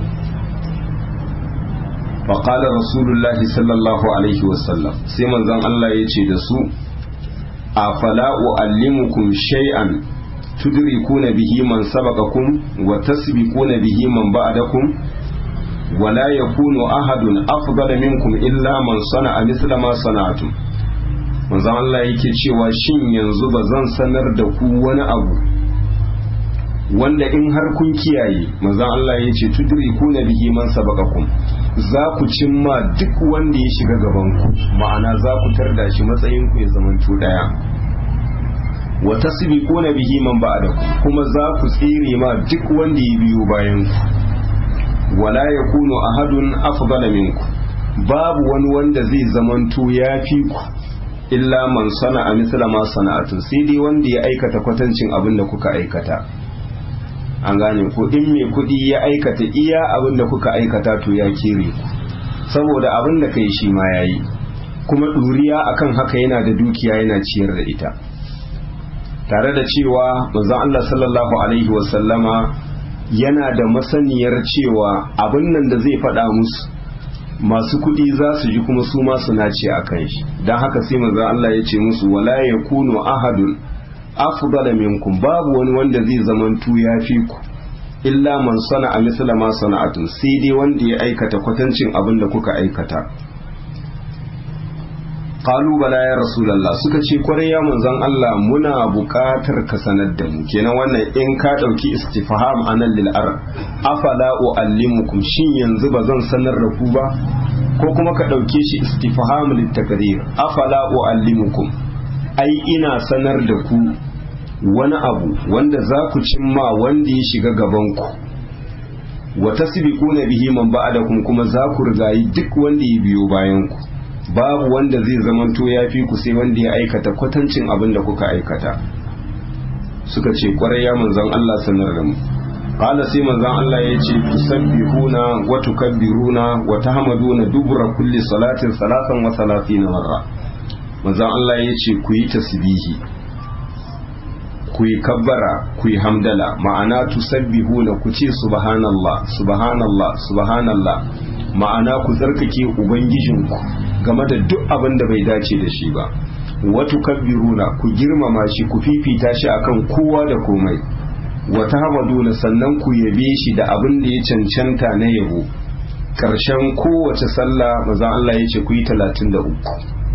فقال رسول الله صلى الله عليه وسلم سيما زن الله يتي دسو أفلا أعلمكم شيئا تدركون به من سبقكم وتسبقون به من بعدكم ولا يكون أحد أفضل منكم إلا من صنع مثل ما صنعتم manzon Allah yake cewa shin yanzu ba zan sanar da ku wani abu wanda in har kun kiyaye manzon Allah ya ce tudrikuna bihi man sabaqakum za ku cimma duk wanda ya shiga gaban ku ma'ana za ku tarda shi matsayin ku ya zamanto daya wa tasbiquna bihi man ba'dakum kuma za ku tsire ma duk wanda ya biyo bayan ku wala yakunu ahadun afdala minku babu wani wanda zai zamanto ya fi ku illa man sana'a misla ma sana'atu sai dai wanda ya aikata kwatancin abin da kuka aikata an gane ko in mai kuɗi ya aikata iya abin da kuka aikata to ya kere ku saboda abin da kai shi ma yayi kuma ɗuriya akan haka yana da dukiya yana ciyar da ita tare da cewa manzon Allah sallallahu alaihi wasallama yana da masaniyar cewa abin nan da zai faɗa musu masu kuɗi za su ji kuma su ma su nace a kan shi don haka sai manzon Allah ya ce musu wala yakunu ahadun afdala minkum babu wani wanda zai zamantu ya fi ku illa man sana a misla ma sana'atun sai dai wanda ya aikata kwatancin abin da kuka aikata qalu bala ya rasulullah suka ce kwarai ya manzon Allah muna buƙatar ka sanar da mu kenan wannan in ka dauki istifham anan lil ar afala uallimukum shin yanzu ba zan sanar da ku ba ko kuma ka dauke shi istifham lit takrir afala uallimukum ai ina sanar da ku wani abu wanda za ku cimma wanda ya shiga gabanku wa tasbiquna bihi man ba'dakum kuma za ku rigayi duk wanda ya biyo bayanku babu wanda zai zamanto ya fi ku sai wanda ya aikata kwatancin abin da kuka aikata suka ce kwarai ya manzon Allah sanar da mu qala sai manzon Allah ya ce tusabbihuna wa tukabbiruna wa tahmaduna dubura kulli salatin salatan wa salatina marra manzon Allah ya ce ku yi tasbihi ku yi kabbara ku yi hamdala ma'ana tusabbihuna ku ce subhanallah subhanallah subhanallah ma'ana ku tsarkake ubangijinku game da duk abin da bai dace da shi ba watu kabbiruna ku girmama shi ku fifita shi akan kowa da komai wata hamaduna sannan ku yabe shi da abin da ya cancanta na yabo ƙarshen kowace sallah maza Allah ya ce ku yi talatin da uku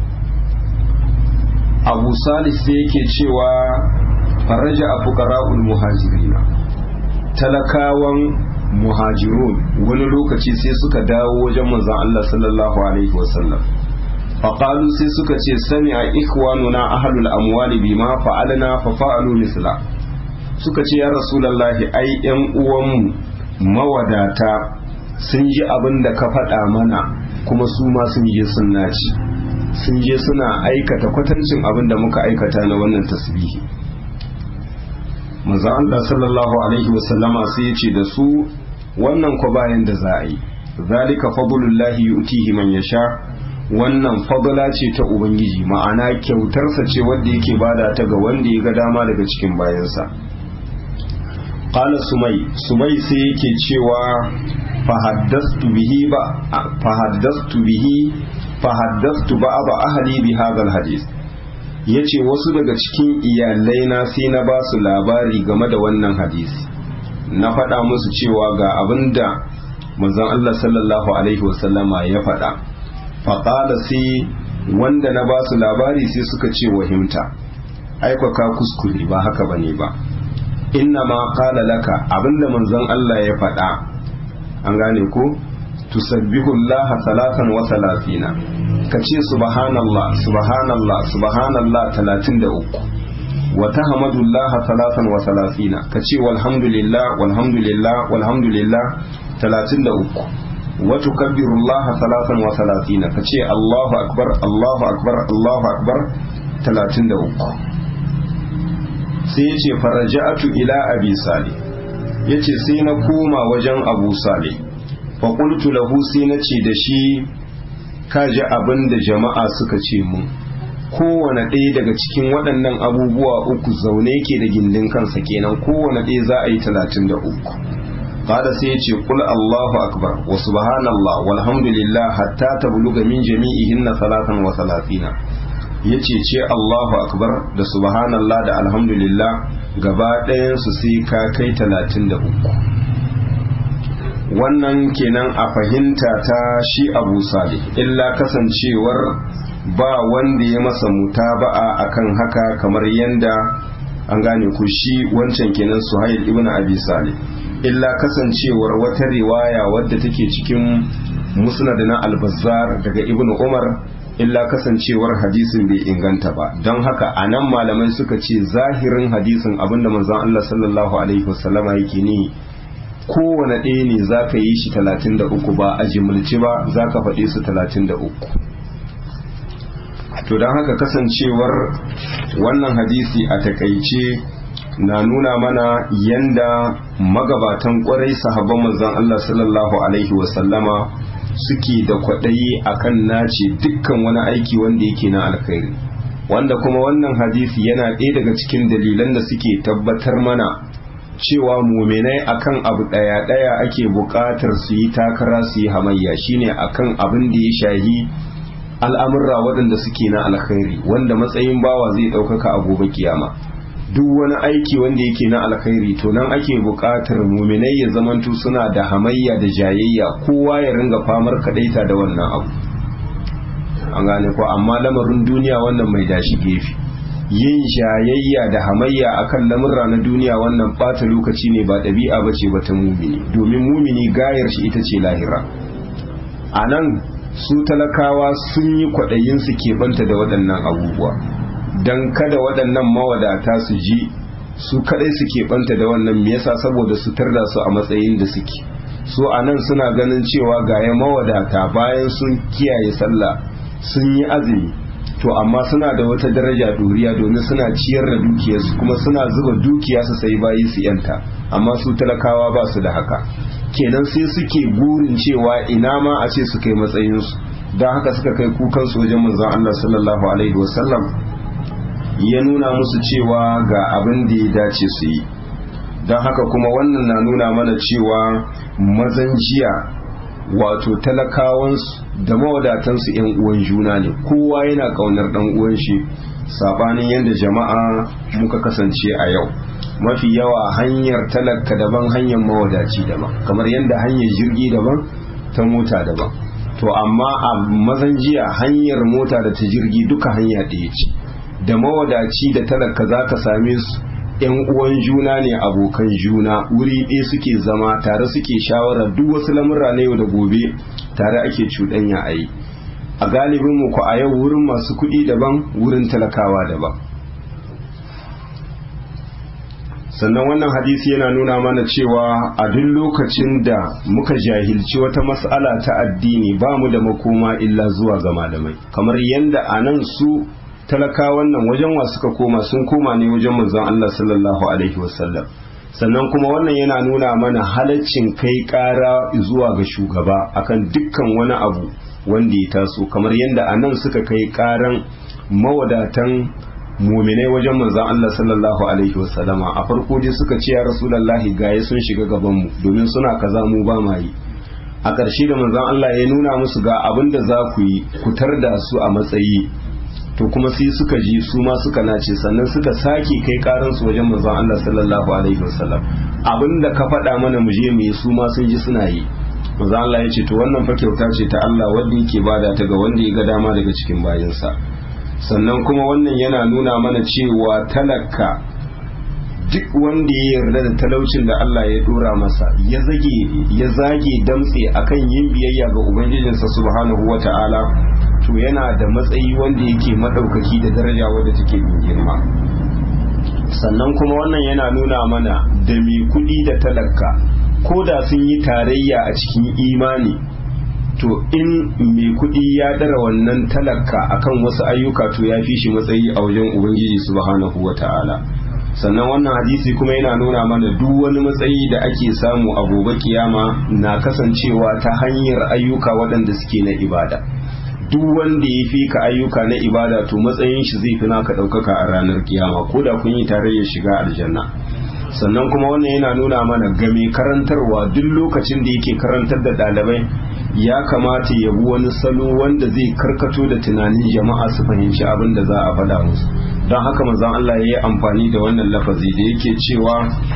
abu salis sai yake cewa faraja a fukara'ul muhajirina talakawan muhajirun wani lokaci sai suka dawo wajen manzon Allah sallallahu alaihi wasallam faƙalu sai suka ce sani a ikwanuna ahalul amwali bima fa'alna fa fa'alu misla suka ce ya rasulallahi ai yan uwanmu mawadata sun ji abin da ka faɗa mana kuma su ma sun je sun naci sun je suna aikata kwatancin abin da muka aikata na wannan tasbihi manzo Allah sallallahu alaihi wasallama sai ya ce da su wannan ko bayan da za a yi zalika fadlullahi yu'tihi man yasha wannan fadla ce ta ubangiji ma'ana kyautarsa ce wanda yake bada ta ga wanda ya ga dama daga cikin bayansa qala sumai sumai sai yake cewa fahaddastu bihi ba fahaddastu bihi fahaddastu ba'd ahli bi hadha alhadith yace wasu daga cikin iyalai na sai na ba su labari game da wannan hadisi na faɗa musu cewa ga abinda manzon Allah sallallahu alaihi wasallama ya faɗa faƙala sai wanda na ba su labari sai suka ce wahimta aikaka kuskure ba haka ba ne ba inna ma ƙala laka abinda manzon Allah ya faɗa an gane ko tusabbihu Allah salatan wa salatina ka ce subhanallah subhanallah subhanallah 33 wa tahmadullah salatan wa salatina ka ce walhamdulillah walhamdulillah walhamdulillah 33 wa tukabbirullah salatan wa salatina ka ce Allahu akbar Allahu akbar Allahu akbar 33 sai ya ce faraja'atu ila abi salih ya ce sai na koma wajen abu salih faƙultu lahu sai na ce da shi kaji abin da jama'a suka ce mun kowane ɗaya daga cikin waɗannan abubuwa uku zaune ke da gindin kansa kenan kowane ɗaya za a yi talatin da uku kada sai ya ce kul Allahu akbar wa subhanallah walhamdulillah hatta tabluga min jami'ihinna salatan wa salatina yace ce Allahu akbar da subhanallah da alhamdulillah gaba ɗayan su sai ka kai talatin da uku wannan kenan a fahimta ta shi abu salih illa kasancewar ba wanda ya masa mutaba'a akan haka kamar yanda an gane ku shi wancan kenan suhail ibn abi salih illa kasancewar wata riwaya wadda take cikin musnad na al-bazzar daga ibn umar illa kasancewar hadisin bai inganta ba don haka a nan malamai suka ce zahirin hadisin abinda manzon Allah sallallahu alaihi wasallama yake ni kowane ɗaya ne za ka yi shi talatin da uku ba a jimilci ba za ka faɗi su talatin da uku to don haka kasancewar wannan hadisi a takaice na nuna mana yanda magabatan kwarai sahabban manzon Allah sallallahu alaihi wasallama suke da kwaɗayi akan nace dukkan wani aiki wanda yake na alkhairi wanda kuma wannan hadisi yana ɗaya daga cikin dalilan da suke tabbatar mana cewa muminai akan abu ɗaya-ɗaya ake buƙatar su yi takara su yi hamayya shine akan abin da ya shahi al'amurra waɗanda suke na alkhairi wanda matsayin bawa zai ɗaukaka a gobe kiyama duk wani aiki wanda yake na alkhairi to nan ake buƙatar muminai ya zamantu suna da hamayya da jayayya kowa ya ringa famar kaɗaita da wannan abu an gane ko amma lamarin duniya wannan mai dashi gefe yin jayayya da hamayya akan lamurra na duniya wannan bata lokaci ne ba ɗabi'a ba ce ba ta mumini domin mumini gayar shi ita ce lahira a nan su talakawa sun yi kwaɗayin su keɓanta da waɗannan abubuwa don kada waɗannan mawadata su ji su kaɗai su keɓanta da wannan me yasa saboda su tarda su a matsayin da suke su a nan suna ganin cewa gaya mawadata bayan sun kiyaye sallah sun yi azumi to amma suna da wata daraja doriya domin suna ciyar da dukiyarsu kuma suna zuba dukiya su sai bayi su yanta amma su talakawa ba su da haka kenan sai suke burin cewa ina ma a ce su kai matsayinsu don haka suka kai kukansu wajen manzon Allah sallallahu alaihi wasallam ya nuna musu cewa ga abin da ya dace su yi don haka kuma wannan na nuna mana cewa mazan jiya wato talakawansu da mawadatansu yan uwan juna ne kowa yana kaunar dan uwan shi sabanin yadda jama'a muka kasance a yau mafi yawa hanyar talaka daban hanyar mawadaci daban kamar yadda hanyar jirgi daban ta mota daban to amma a mazan jiya hanyar mota da ta jirgi duka hanya ɗaya ce da mawadaci da talaka za ka same su yan uwan juna ne abokan juna wuri ɗaya suke zama tare suke shawara duk wasu lamurra na yau da gobe tare ake cuɗanya a yi a galibin mu ku a yau wurin masu kuɗi daban wurin talakawa daban sannan wannan hadisi yana nuna mana cewa a duk lokacin da muka jahilci wata mas'ala ta addini ba mu da makoma illa zuwa ga malamai kamar yadda a nan su talakawan nan wajen wa suka koma sun koma ne wajen manzon Allah sallallahu alaihi wasallam sannan kuma wannan yana nuna mana halaccin kai ƙara zuwa ga shugaba akan dukkan wani abu wanda ya taso kamar yadda a nan suka kai ƙaran mawadatan muminai wajen manzon Allah sallallahu alaihi wasallama a farko dai suka ce ya rasulullahi gaye sun shiga gaban mu domin suna kaza mu ba ma yi a ƙarshe da manzon Allah ya nuna musu ga abin da za ku yi ku da su a matsayi to kuma sai suka ji su ma suka nace sannan suka sake kai karansu wajen manzon Allah sallallahu alaihi wasallam abinda ka faɗa mana mu je mu yi su ma sun ji suna yi manzon Allah ya ce to wannan fa kyauta ce ta Allah wanda yake bada ta ga wanda ya ga dama daga cikin bayinsa sannan kuma wannan yana nuna mana cewa talaka duk wanda ya yarda da talaucin da Allah ya dora masa ya zage ya zage damtse akan yin biyayya ga ubangijinsa subhanahu wata'ala to yana da matsayi wanda yake madaukaki da daraja wadda take girma sannan kuma wannan yana nuna mana da mai kuɗi da talaka ko da sun yi tarayya a cikin imani to in mai kuɗi ya dara wannan talaka akan wasu ayyuka to ya fi shi matsayi a wajen ubangiji subhanahu wata'ala sannan wannan hadisi kuma yana nuna mana duk wani matsayi da ake samu a gobe kiyama na kasancewa ta hanyar ayyuka waɗanda suke na ibada duk wanda ya fi ka ayyuka na ibada to matsayin shi zai fi naka ɗaukaka a ranar kiyama ko da kun yi tarayyar shiga aljanna sannan kuma wannan yana nuna mana ga mai karantarwa duk lokacin da yake karantar da ɗalibai ya kamata ya bi wani salo wanda zai karkato da tunanin jama'a su fahimci abin da za a faɗa musu don haka manzon Allah ya yi amfani da wannan lafazi da yake cewa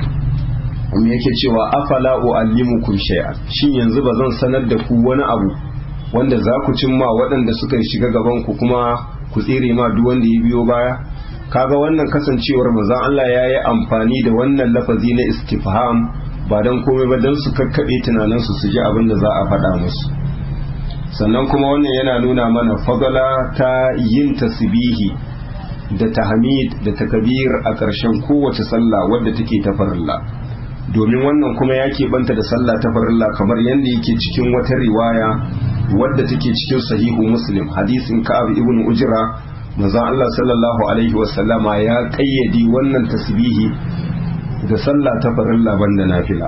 me yake cewa afala uallimukum shay'an shin yanzu ba zan sanar da ku wani abu wanda za ku cimma waɗanda suka shiga gaban ku kuma ku tsere ma duk wanda ya biyo baya kaga wannan kasancewar manzon Allah ya yi amfani da wannan lafazi na istifham ba don komai ba don su kakkaɓe tunaninsu su ji abin da za a faɗa musu sannan kuma wannan yana nuna mana fadala ta yin tasbihi da tahmid da takabir a ƙarshen kowace sallah wadda take ta farilla domin wannan kuma ya banta da sallah ta farilla kamar yadda yake cikin wata riwaya wadda take cikin sahihu muslim hadisin ka'ab ibn ujra manzon Allah sallallahu alaihi wasallama ya kayyadi wannan tasbihi da sallah ta farilla banda nafila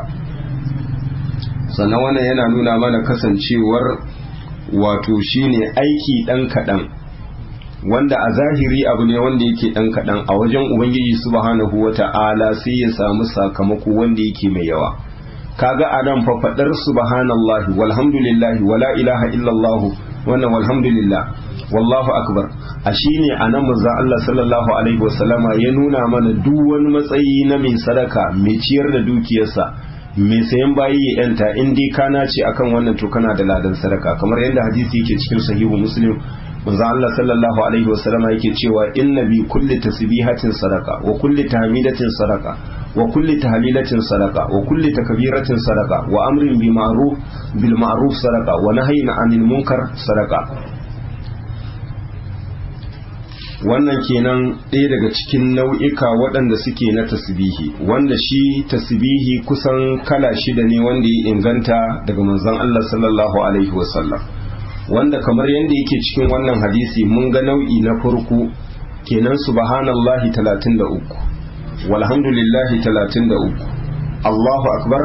sannan wannan yana nuna mana kasancewar wato shine aiki dan kaɗan wanda a zahiri abu ne wanda yake dan kaɗan a wajen ubangiji subhanahu wata'ala sai ya samu sakamako wanda yake mai yawa kaga a nan fa faɗar subhanallahi walhamdulillahi wala ilaha illallah wannan walhamdulillah wallahu akbar a shine a nan manzo Allah sallallahu alaihi wasallama ya nuna mana duk wani matsayi na mai sadaka mai ciyar da dukiyarsa mai sayan bayi ya yanta in dai kana ce akan wannan to kana da ladan sadaka kamar yadda hadisi yake cikin sahihu muslim manzo Allah sallallahu alaihi wasallama yake cewa inna bi kulli tasbihatin sadaka wa kulli tahmidatin sadaka wa kulli tahlilatin sadaka wa kulli takbiratin sadaka wa amrin bi ma'ruf bil ma'ruf sadaka wa nahyin 'anil munkar sadaka wannan kenan ɗaya daga cikin nau'ika waɗanda suke na tasbihi wanda shi tasbihi kusan kala shida ne wanda ya inganta daga manzon Allah sallallahu alaihi wasallam wanda kamar yadda yake cikin wannan hadisi mun ga nau'i na farko kenan subhanallahi 33 walhamdulillahi 33 Allahu akbar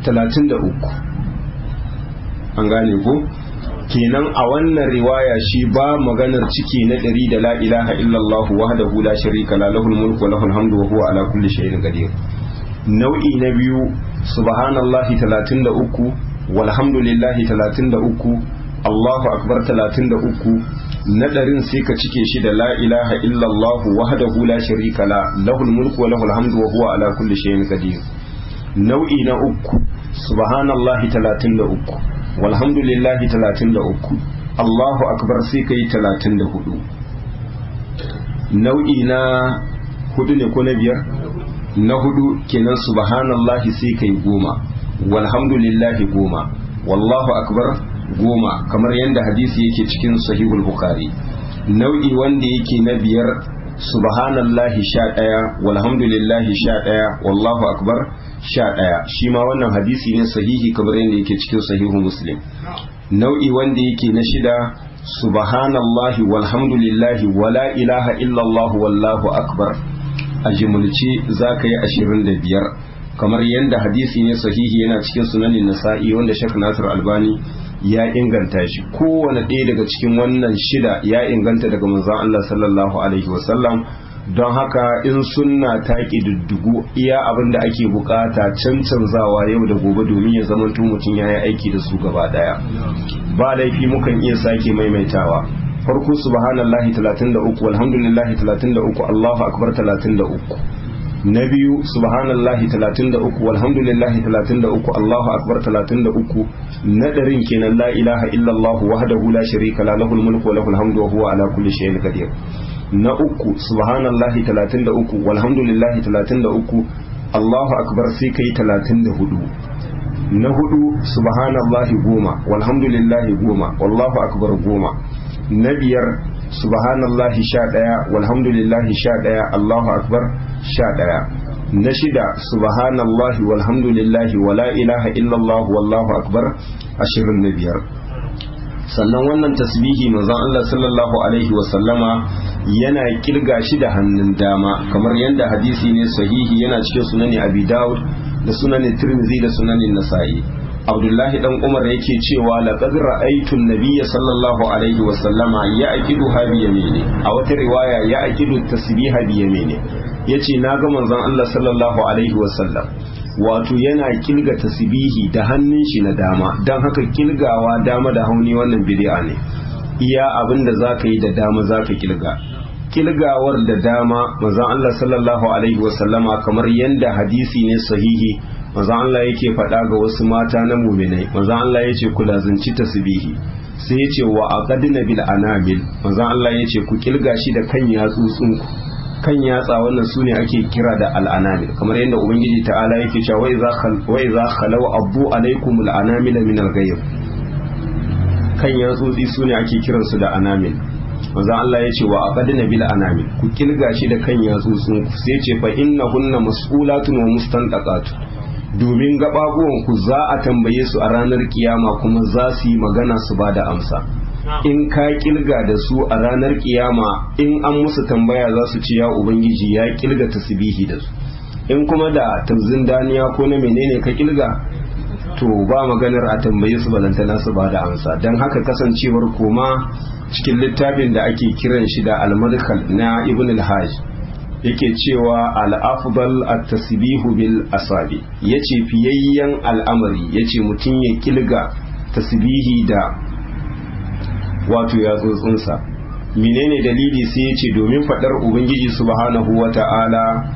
33 an gane ko kenan a wannan riwaya shi ba maganar ciki na ɗari da la ilaha illallah wahdahu la sharika la lahul mulku wa lahul hamdu wa huwa ala kulli shay'in qadir nau'i na biyu subhanallahi 33 walhamdulillahi 33 Allahu akbar 33 na ɗarin sai ka cike shi da la ilaha illallah wahdahu la sharika la lahul mulku wa lahul hamdu wa huwa ala kulli shay'in qadir nau'i na uku subhanallahi 33 walhamdulillahi 33 Allahu akbar sai kai 34 nau'i na hudu ne ko na biyar na hudu kenan subhanallahi sai kai goma walhamdulillahi goma wallahu akbar goma kamar yadda hadisi yake cikin sahihul bukhari nau'i wanda yake na biyar subhanallahi sha ɗaya walhamdulillahi sha ɗaya wallahu akbar sha ɗaya shi ma wannan hadisi ne sahihi kamar yadda yake cikin sahihu muslim nau'i wanda yake na shida subhanallahi walhamdulillahi wala ilaha illallah wallahu akbar a jimulce za ka yi ashirin da biyar kamar yadda hadisi ne sahihi yana cikin sunanin nasa'i wanda shek nasir albani ya inganta shi kowane ɗaya daga cikin wannan shida ya inganta daga manzon Allah sallallahu alaihi wasallam don haka in sunna ta ƙididdigu iya abin da ake bukata cancanzawa yau da gobe domin ya zama mutum ya yi aiki da su gaba ɗaya ba laifi mukan iya sake maimaitawa farko subhanallahi 33 walhamdulillahi 33 Allahu akbar 33 na biyu subhanallahi 33 walhamdulillahi 33 Allahu akbar 33 na darin kenan la ilaha illallah wahdahu la sharika la lahul mulku wa lahul hamdu wa huwa ala kulli shay'in qadir na uku subhanallahi 33 walhamdulillahi 33 Allahu akbar sai kai 34 na hudu subhanallahi goma walhamdulillahi goma wallahu akbar goma na biyar subhanallahi sha ɗaya walhamdulillahi sha ɗaya Allahu akbar sha ɗaya na shida subhanallahi walhamdulillahi wala ilaha illallah wallahu akbar ashirin na biyar sannan wannan tasbihi manzon Allah sallallahu alaihi wa sallama yana kirga shi da hannun dama kamar yadda hadisi ne sahihi yana cikin sunani abi daud da sunanin tirmidhi da sunanin nasa'i abdullahi dan umar yake cewa laqad ra'aytu an-nabiyya sallallahu alaihi wa sallama ya'qidu ha bi yamini a wata riwaya ya'qidu tasbiha bi yamini yace naga manzon Allah sallallahu alaihi wa sallam wato yana kilga tasbihi da hannun shi na dama dan haka kilgawa dama da hauni wannan bid'a ne iya abinda zaka yi da dama zaka kilga kilgawar da dama manzon Allah sallallahu alaihi wa sallama kamar yanda hadisi ne sahihi manzon Allah yake faɗa ga wasu mata na muminai manzon Allah yace ku lazunci tasbihi sai yace wa aqadna bil anamil manzon Allah yace ku kilga shi da kan yatsutsun ku kan yatsa wannan sune ake kira da al anamil kamar yadda ubangiji ta'ala yake cewa wa idza khal wa idza khalaw abu alaikum al anamil min al ghayb kan yatsutsi sune ake kiransu da anamil manzon Allah yace wa aqadna bil anamil ku kilga shi da kan yatsutsun ku sai yace fa innahunna mas'ulatun wa mustantaqatun domin ku za a tambaye su a ranar kiyama kuma za su yi magana su ba da amsa in ka kilga da su a ranar kiyama in an musu tambaya za su ce ya ubangiji ya kilga tasbihi da su in kuma da tamzin daniya ko na menene ka kilga to ba maganar a tambaye su balantana su ba da amsa don haka kasancewar koma cikin littafin da ake kiran shi da al-madkhal na ibn al-hajj yake cewa al'afdal at-tasbihu bil asabi yace fiyayyen al'amari yace mutum ya kilga tasbihi da wato yatsotsinsa menene dalili sai yace domin fadar ubangiji subhanahu wata'ala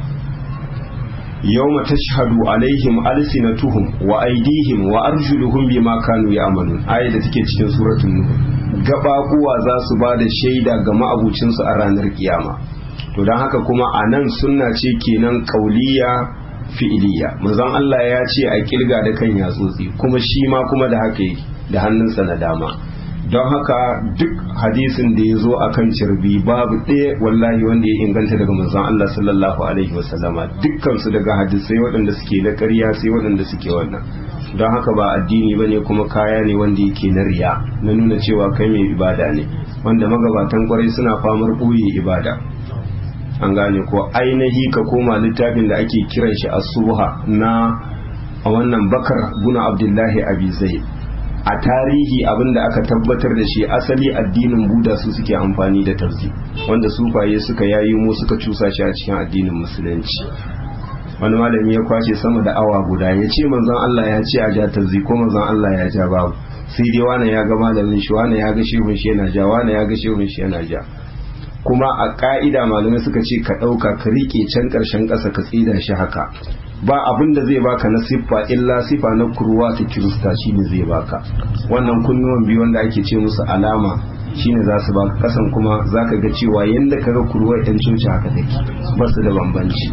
yawma tashhadu alaihim alsinatuhum wa aydihim wa arjuluhum bima kanu ya'malun ayat da take cikin suratul nuh gabakuwa za su ba da shaida ga ma'abucinsu a ranar kiyama to don haka kuma a nan sunna ce kenan kauliya fi'iliya manzon Allah ya ce a kilga da kan yatsotsi kuma shi ma kuma da haka da hannunsa na dama don haka duk hadisin da ya zo a kan cirbi babu ɗaya wallahi wanda ya inganta daga manzon Allah sallallahu alaihi wasallama dukkansu daga hadisai waɗanda suke na ƙarya sai waɗanda suke wannan don haka ba addini ba ne kuma kaya ne wanda yake na riya na nuna cewa kai mai ibada ne wanda magabatan kwarai suna famar ɓoye ibada an gane ko ainihi ka koma littafin da ake kiran shi asuha na a wannan bakar guna abdullahi abi zaid a tarihi abinda aka tabbatar da shi asali addinin buda su suke amfani da tafzi wanda sufaye suka yayi mu suka cusa shi a cikin addinin musulunci wani malami ya kwashe sama da awa guda ya ce manzon Allah ya ce a ja tafzi ko manzon Allah ya ja babu sai dai wani ya ga malamin shi wani ya ga shehun shi yana ja wani ya ga shehun shi yana ja kuma a ka'ida malamai suka ce ka ɗauka ka riƙe can ƙarshen ƙasa ka tsida shi haka ba abin da zai baka na siffa illa siffa na kurwa ta kirista shine zai baka wannan kunnuwan biyu wanda ake ce musu alama shine za su baka kasan kuma za ka ga cewa yadda ka ga kurwar yan coci haka take ba su da bambanci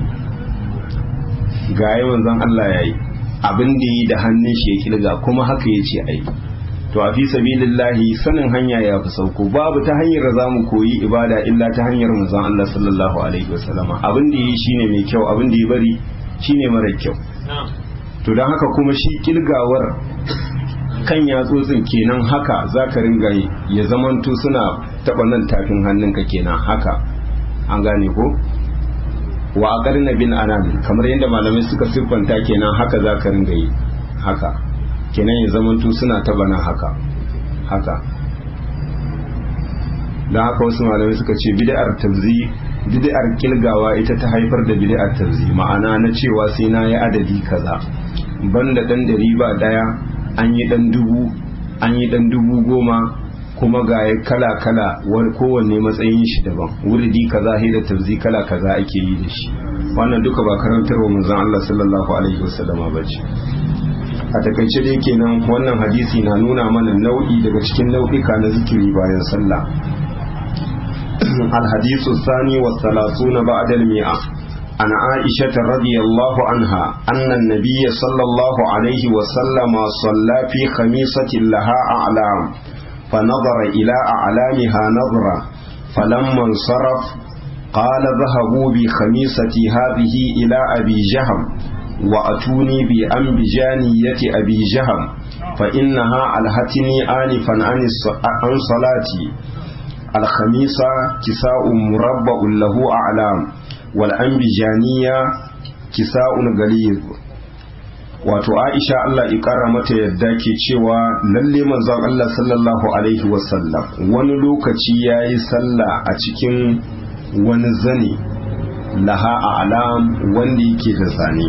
ga yawan zan Allah ya yi abin da yi da hannun shi ya kilga kuma haka ya ce ai to a fi sabilillahi sanin hanya ya fi sauko babu ta hanyar da zamu koyi ibada illa ta hanyar manzon Allah sallallahu alaihi wasallama abin da yi shine mai kyau abin da ya bari shine mara kyau to don haka kuma shi kilgawar kan yatsotsin kenan haka zaka ringa yi ya zamanto suna taba nan tafin hannunka kenan haka an gane ko wa aqarna bin anam kamar yadda malamai suka siffanta kenan haka zaka ringa yi haka kenan ya zamanto suna taba nan haka haka don haka wasu malamai suka ce bid'ar tabzi bid'ar kilgawa ita ta haifar da bid'ar tabzi ma'ana na cewa sai na yi adadi kaza banda dan dari ba daya an yi dan dubu an yi dan dubu goma kuma ga kala kala kowanne matsayin shi daban wuridi kaza da tabzi kala kaza ake yi da shi wannan duka ba karantarwa manzon Allah sallallahu alaihi wasallama bace a takaice dai kenan wannan hadisi na nuna mana nau'i daga cikin nau'ika na zikiri bayan sallah الحديث الثاني والثلاثون بعد المئة عن عائشة رضي الله عنها أن النبي صلى الله عليه وسلم صلى في خميصة لها أعلام فنظر إلى أعلامها نظرة فلما انصرف قال ذهبوا بخميصتي هذه إلى أبي جهم وأتوني بأنبجانية أبي جهم فإنها ألهتني آنفا عن صلاتي الخميصة كساء مربع له أعلام والأنبجانية كساء غليظ wato Aisha Allah ikara mata yadda ke cewa lalle manzon Allah sallallahu alaihi wasallam wani lokaci yayi sallah a cikin wani zane laha a alam wanda yake da zane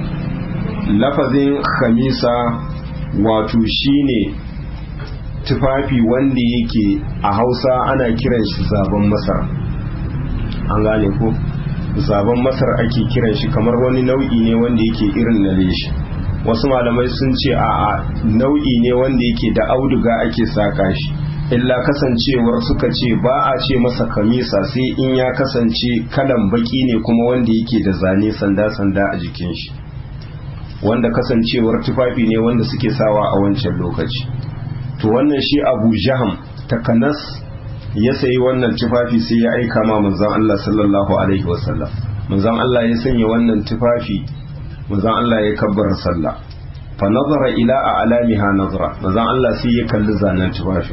lafazin khamisa wato shine tufafi wanda yake a hausa ana kiran shi zaben masar an gane ko zaben masar ake kiran shi kamar wani nau'i ne wanda yake irin na leshi wasu malamai sun ce a nau'i ne wanda yake da auduga ake saka shi illa kasancewar suka ce ba a ce masa kamisa sai in ya kasance kalan baki ne kuma wanda yake da zane sanda-sanda a jikin shi wanda kasancewar tufafi ne wanda suke sawa a wancan lokaci to wannan shi abu jaham takanas ya sayi wannan tufafi sai ya aika ma manzon Allah sallallahu alaihi wasallam manzon Allah ya sanya wannan tufafi manzon Allah ya kabbara sallah fa nazara ila a'lamiha nazara manzon Allah sai ya kalli zanen tufafi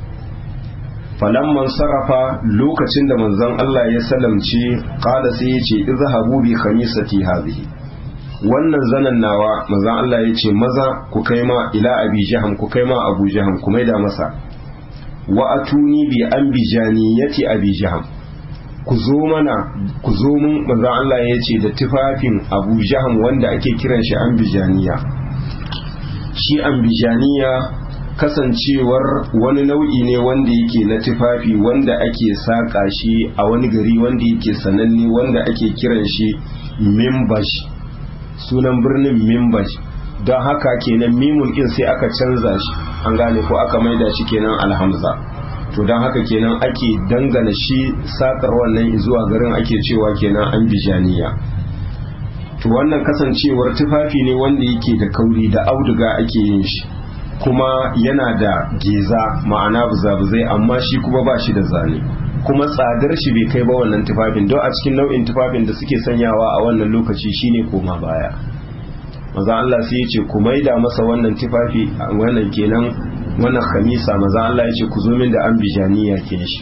falamman sarrafa lokacin da manzon Allah ya salamce qala sai ya ce izhabu bi khamisati hadhihi wannan zanen nawa manzon Allah ya ce maza ku kai ma ila abi jaham ku kai ma abu jaham ku maida masa wa atuni bi anbijaniyati abi jaham ku zo mana ku zo mun manzon Allah ya ce da tufafin abu jaham wanda ake kiran shi anbijaniya shi anbijaniya kasancewar wani nau'i ne wanda yake na tufafi wanda ake saƙa shi a wani gari wanda yake sananne wanda ake kiran shi mimbash sunan birnin mimbash don haka kenan mimun ɗin sai aka canza shi an gane ko aka maida shi kenan alhamza to don haka kenan ake dangana shi saƙar wannan zuwa garin ake cewa kenan an bijaniya to wannan kasancewar tufafi ne wanda yake da kauri da auduga ake yin shi kuma yana da geza ma'ana buzabuzai amma shi kuma ba shi da zane kuma tsadar shi bai kai ba wannan tufafin don a cikin nau'in tufafin da suke sanyawa a wannan lokaci shine koma baya maza Allah sai ya ce ku maida masa wannan tufafi wannan kenan wannan khamisa maza Allah ya ce ku zo min da ambijaniya ke shi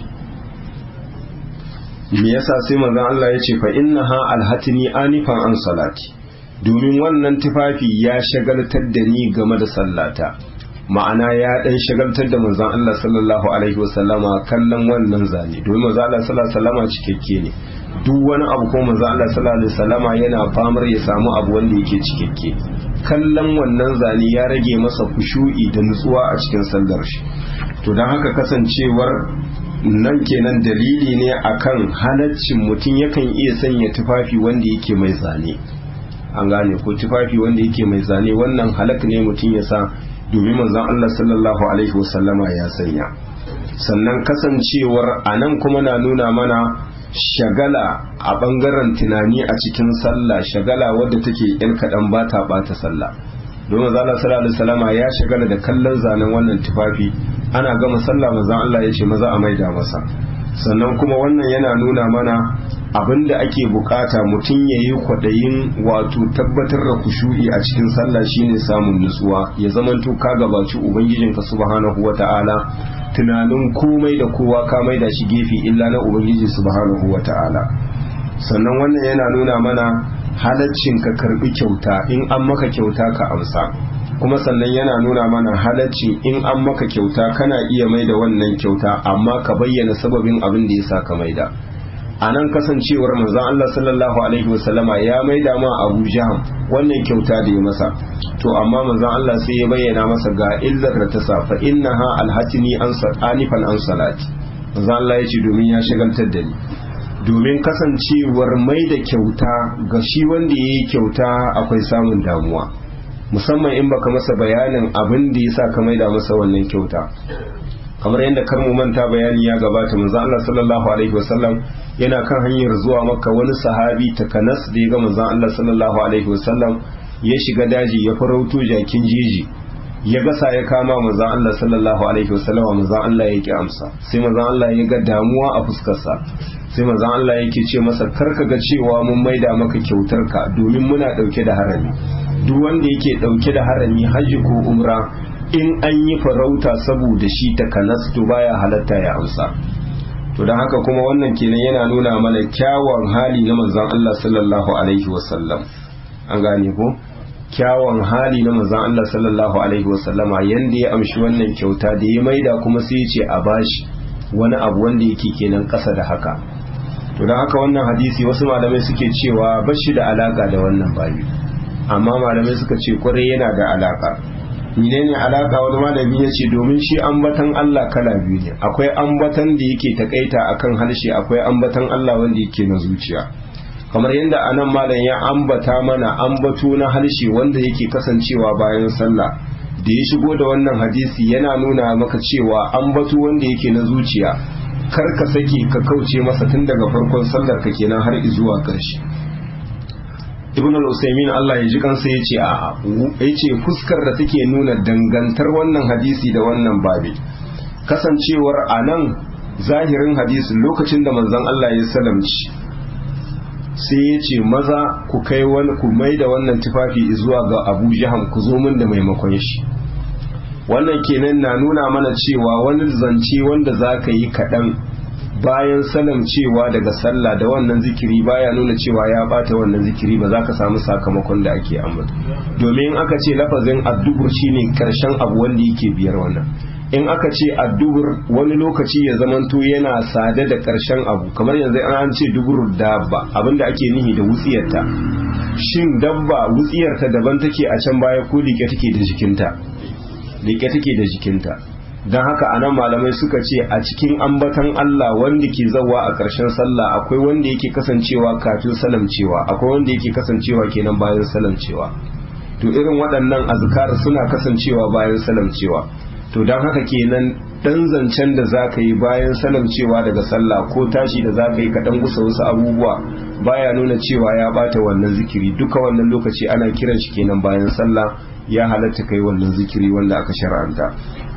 me yasa sai maza Allah ya ce fa innaha alhatini anifan an salati domin wannan tufafi ya shagaltar da ni game da sallata ma'ana ya dan shagaltar da manzon Allah sallallahu alaihi wasallama kallon wannan zane domin manzon Allah sallallahu alaihi wasallama cikakke ne duk wani abu ko manzon Allah sallallahu alaihi wasallama yana famar ya samu abu wanda yake cikakke kallon wannan zane ya rage masa kushu'i da nutsuwa a cikin sallar shi to dan haka kasancewar nan kenan dalili ne akan halaccin mutum yakan iya sanya tufafi wanda yake mai zane an gane ko tufafi wanda yake mai zane wannan halak ne mutum ya sa domin manzon Allah sallallahu alaihi wasallama ya sanya sannan kasancewar a nan kuma na nuna mana shagala a bangaren tunani a cikin sallah shagala wadda take yan kaɗan ba ta ɓata sallah domin manzon Allah sallallahu alaihi wasallama ya shagala da kallon zanen wannan tufafi ana gama sallah manzon Allah ya ce maza a maida masa sannan kuma wannan yana nuna mana abin da ake bukata mutum ya yi kwaɗayin wato tabbatar da kushu'i a cikin sallah shine samun nutsuwa ya zamanto ka gabaci ubangijinka subhanahu wa ta'ala tunanin komai da kowa ka mai da shi gefe illa na ubangiji subhanahu wa ta'ala sannan wannan yana nuna mana halaccin ka karbi kyauta in an maka kyauta ka amsa kuma sannan yana nuna mana halaccin in an maka kyauta kana iya mai da wannan kyauta amma ka bayyana sababin abin da ya sa ka maida a nan kasancewar manzon Allah sallallahu alaihi wasallama ya maida ma Abu Jaham wannan kyauta da ya masa to amma manzon Allah sai ya bayyana masa ga illar da ta sa fa innaha alhatini an anifan an salati manzon Allah ya ce domin ya shagaltar da ni domin kasancewar mai da kyauta ga shi wanda ya yi kyauta akwai samun damuwa musamman in baka masa bayanin abin da ya sa ka maida masa wannan kyauta kamar yadda kar mu manta bayani ya gabata manzo Allah sallallahu alaihi wasallam yana kan hanyar zuwa makka wani sahabi takanas da ya ga manzo Allah sallallahu alaihi wasallam ya shiga daji ya farauto jakin jeji ya gasa ya kama manzon Allah sallallahu alaihi wasallam manzon Allah yake amsa sai manzon Allah ya ga damuwa a fuskarsa sai manzon Allah yake ce masa karka ga cewa mun maida maka kyautar ka domin muna dauke da harami duk wanda yake dauke da harami hajji ko umra in an yi farauta saboda shi ta kanas to baya halatta ya amsa to don haka kuma wannan kenan yana nuna mana kyawun hali na manzon Allah sallallahu alaihi wasallam an gane ko kyawun hali na manzon Allah sallallahu alaihi wasallama yanda ya amshi wannan kyauta da ya maida kuma sai ya ce a bashi wani abu wanda yake kenan ƙasa da haka to don haka wannan hadisi wasu malamai suke cewa bashi da alaka da wannan babi amma malamai suka ce kwarai yana da alaka menene alaka wani malami ya ce domin shi ambatan Allah kala biyu ne akwai ambatan da yake takaita akan harshe akwai ambatan Allah wanda yake na zuciya kamar yadda anan malam ya ambata mana ambato na harshe wanda yake kasancewa bayan sallah da ya shigo da wannan hadisi yana nuna maka cewa ambato wanda yake na zuciya kar ka sake ka kauce masa tun daga farkon sallar ka kenan har zuwa ƙarshe ibn al-usaymin Allah ya ji kansa ya ce a ya ce fuskar da take nuna dangantar wannan hadisi da wannan babi kasancewar anan zahirin hadisi lokacin da manzon Allah ya salamci sai ya ce maza ku kai wani ku mai da wannan tufafi zuwa ga abu jaham ku zo min da maimakon shi wannan kenan na nuna mana cewa wani zance wanda za ka yi kaɗan bayan salam cewa daga sallah da wannan zikiri baya nuna cewa ya bata wannan zikiri ba za ka samu sakamakon da ake ambata domin aka ce lafazin addubur shine karshen abu wanda yake biyar wannan in aka ce addubur wani lokaci ya zamanto yana sade da karshen abu kamar yanzu an ce dubur dabba abinda ake nihi da wutsiyarta shin dabba wutsiyarta daban take a can baya ko like take da jikinta like take da jikinta don haka anan malamai suka ce a cikin ambatan Allah wanda ke zawa a ƙarshen sallah akwai wanda yake kasancewa kafin salamcewa akwai wanda yake kasancewa kenan bayan salamcewa to irin waɗannan azkar suna kasancewa bayan salamcewa to don haka kenan dan zancen da za ka yi bayan salamcewa daga sallah ko tashi da za ka yi kaɗan gusa wasu abubuwa baya nuna cewa ya bata wannan zikiri duka wannan lokaci ana kiran shi kenan bayan sallah ya halatta kai wannan zikiri wanda aka shar'anta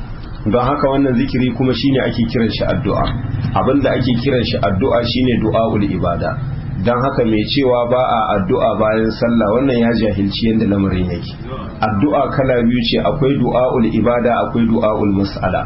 don haka wannan zikiri kuma shine ake kiran shi addu'a abinda ake kiran shi addu'a shine du'aul ibada don haka mai cewa ba a addu'a bayan sallah wannan ya jahilci yadda lamarin yake addu'a kala biyu ce akwai du'aul ibada akwai du'aul mas'ala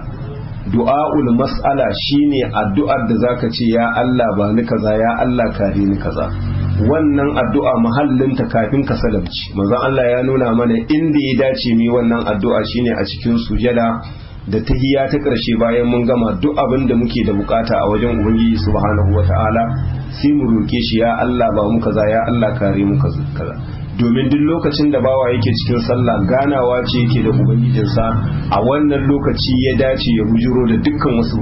du'aul mas'ala shine addu'ar da zaka ce ya Allah ba ni kaza ya Allah kare ni kaza wannan addu'a mahallinta kafin ka salamci manzon Allah ya nuna mana inda ya dace mi wannan addu'a shine a cikin sujada da tahiya ta ƙarshe bayan mun gama duk abin da muke da bukata a wajen ubangiji subhanahu wata'ala sai mu roke shi ya Allah ba mu kaza ya Allah kare mu kaza domin duk lokacin da bawa yake cikin sallah ganawa ce yake da ubangijinsa a wannan lokaci ya dace ya bujiro da dukkan wasu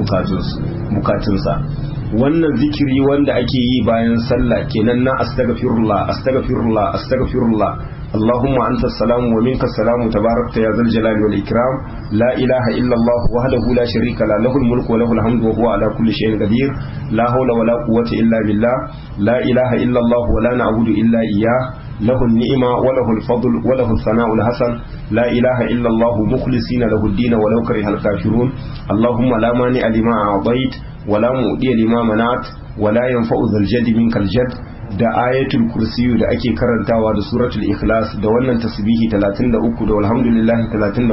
bukatunsa wannan zikiri wanda ake yi bayan sallah kenan na astaghfirullah astaghfirullah astaghfirullah اللهم أنت السلام ومنك السلام تباركت يا ذا الجلال والإكرام لا إله إلا الله وحده لا شريك له له الملك وله الحمد وهو على كل شيء قدير لا حول ولا قوة إلا بالله لا إله إلا الله ولا نعبد إلا إياه له النعمة وله الفضل وله الثناء الحسن لا إله إلا الله مخلصين له الدين ولو كره الكافرون اللهم لا مانع لما أعطيت ولا مؤدي لما منعت ولا ينفع ذا الجد منك الجد da ayatul kursiyu da ake karantawa da suratul ikhlas da wannan tasbihi 33 da alhamdulillahi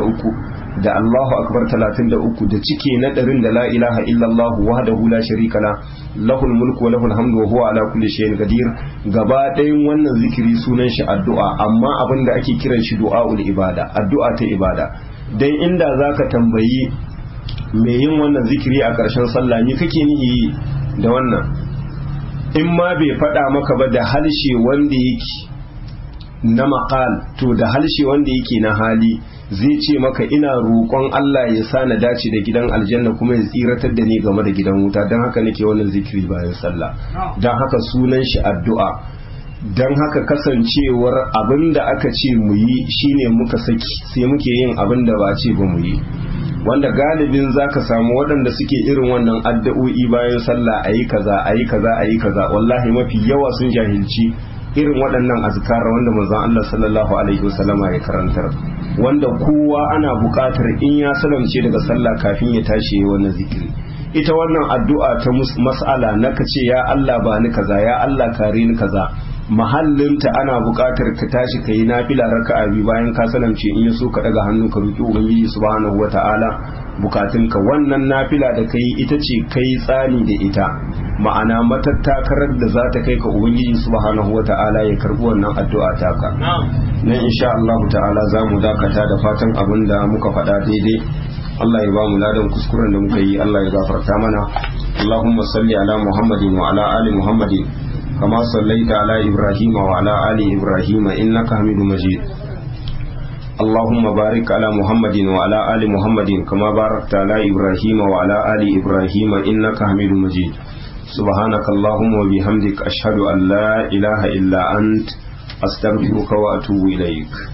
33 da Allahu akbar 33 da cike na ɗarin da la ilaha illallah wahdahu la sharika la lahul mulku wa lahul hamdu wa huwa ala kulli shay'in qadir gaba ɗayan wannan zikiri sunan shi addu'a amma abin da ake kiran shi du'aul ibada addu'a ta ibada dan inda zaka tambayi me yin wannan zikiri a ƙarshen sallah ni kake nihi da wannan in ma bai faɗa maka ba da halshe wanda yake na maƙal to da halshe wanda yake na hali zai ce maka ina roƙon Allah ya sa na dace da gidan aljanna kuma ya tsiratar da ni game da gidan wuta don haka nake wannan zikiri bayan sallah don haka sunan shi addu'a don haka kasancewar abin da aka ce mu yi shine muka saki sai muke yin abin da ba ce ba mu yi wanda galibin zaka samu waɗanda suke irin wannan addu'o'i bayan sallah ayi kaza ayi kaza ayi kaza wallahi mafi yawa sun jahilci irin waɗannan azkar wanda manzon Allah sallallahu alaihi wasallama ya karantar wanda kowa ana buƙatar in ya salamce daga sallah kafin ya tashi yayi wannan zikiri ita wannan addu'a ta mas'ala na kace ya Allah ba ni kaza ya Allah kare ni kaza mahallinta ana buƙatar ka tashi ka yi nafila raka'a biyu bayan ka salamce in so ka daga hannu ka roki ubangiji subhanahu wata'ala bukatunka wannan nafila da kai ita ce kai tsani da ita ma'ana matattakarar da za ta kai ka ubangiji subhanahu wata'ala ya karbi wannan addu'a taka nan insha Allah ta'ala za mu dakata da fatan abin da muka faɗa daidai Allah ya ba mu ladan kuskuren da muka yi Allah ya gafarta mana Allahumma salli ala Muhammadin wa ala ali Muhammadin كما صليت على إبراهيم وعلى آل إبراهيم إنك حميد مجيد اللهم بارك على محمد وعلى آل محمد كما باركت على إبراهيم وعلى آل إبراهيم إنك حميد مجيد سبحانك اللهم وبحمدك أشهد أن لا إله إلا أنت أستغفرك وأتوب إليك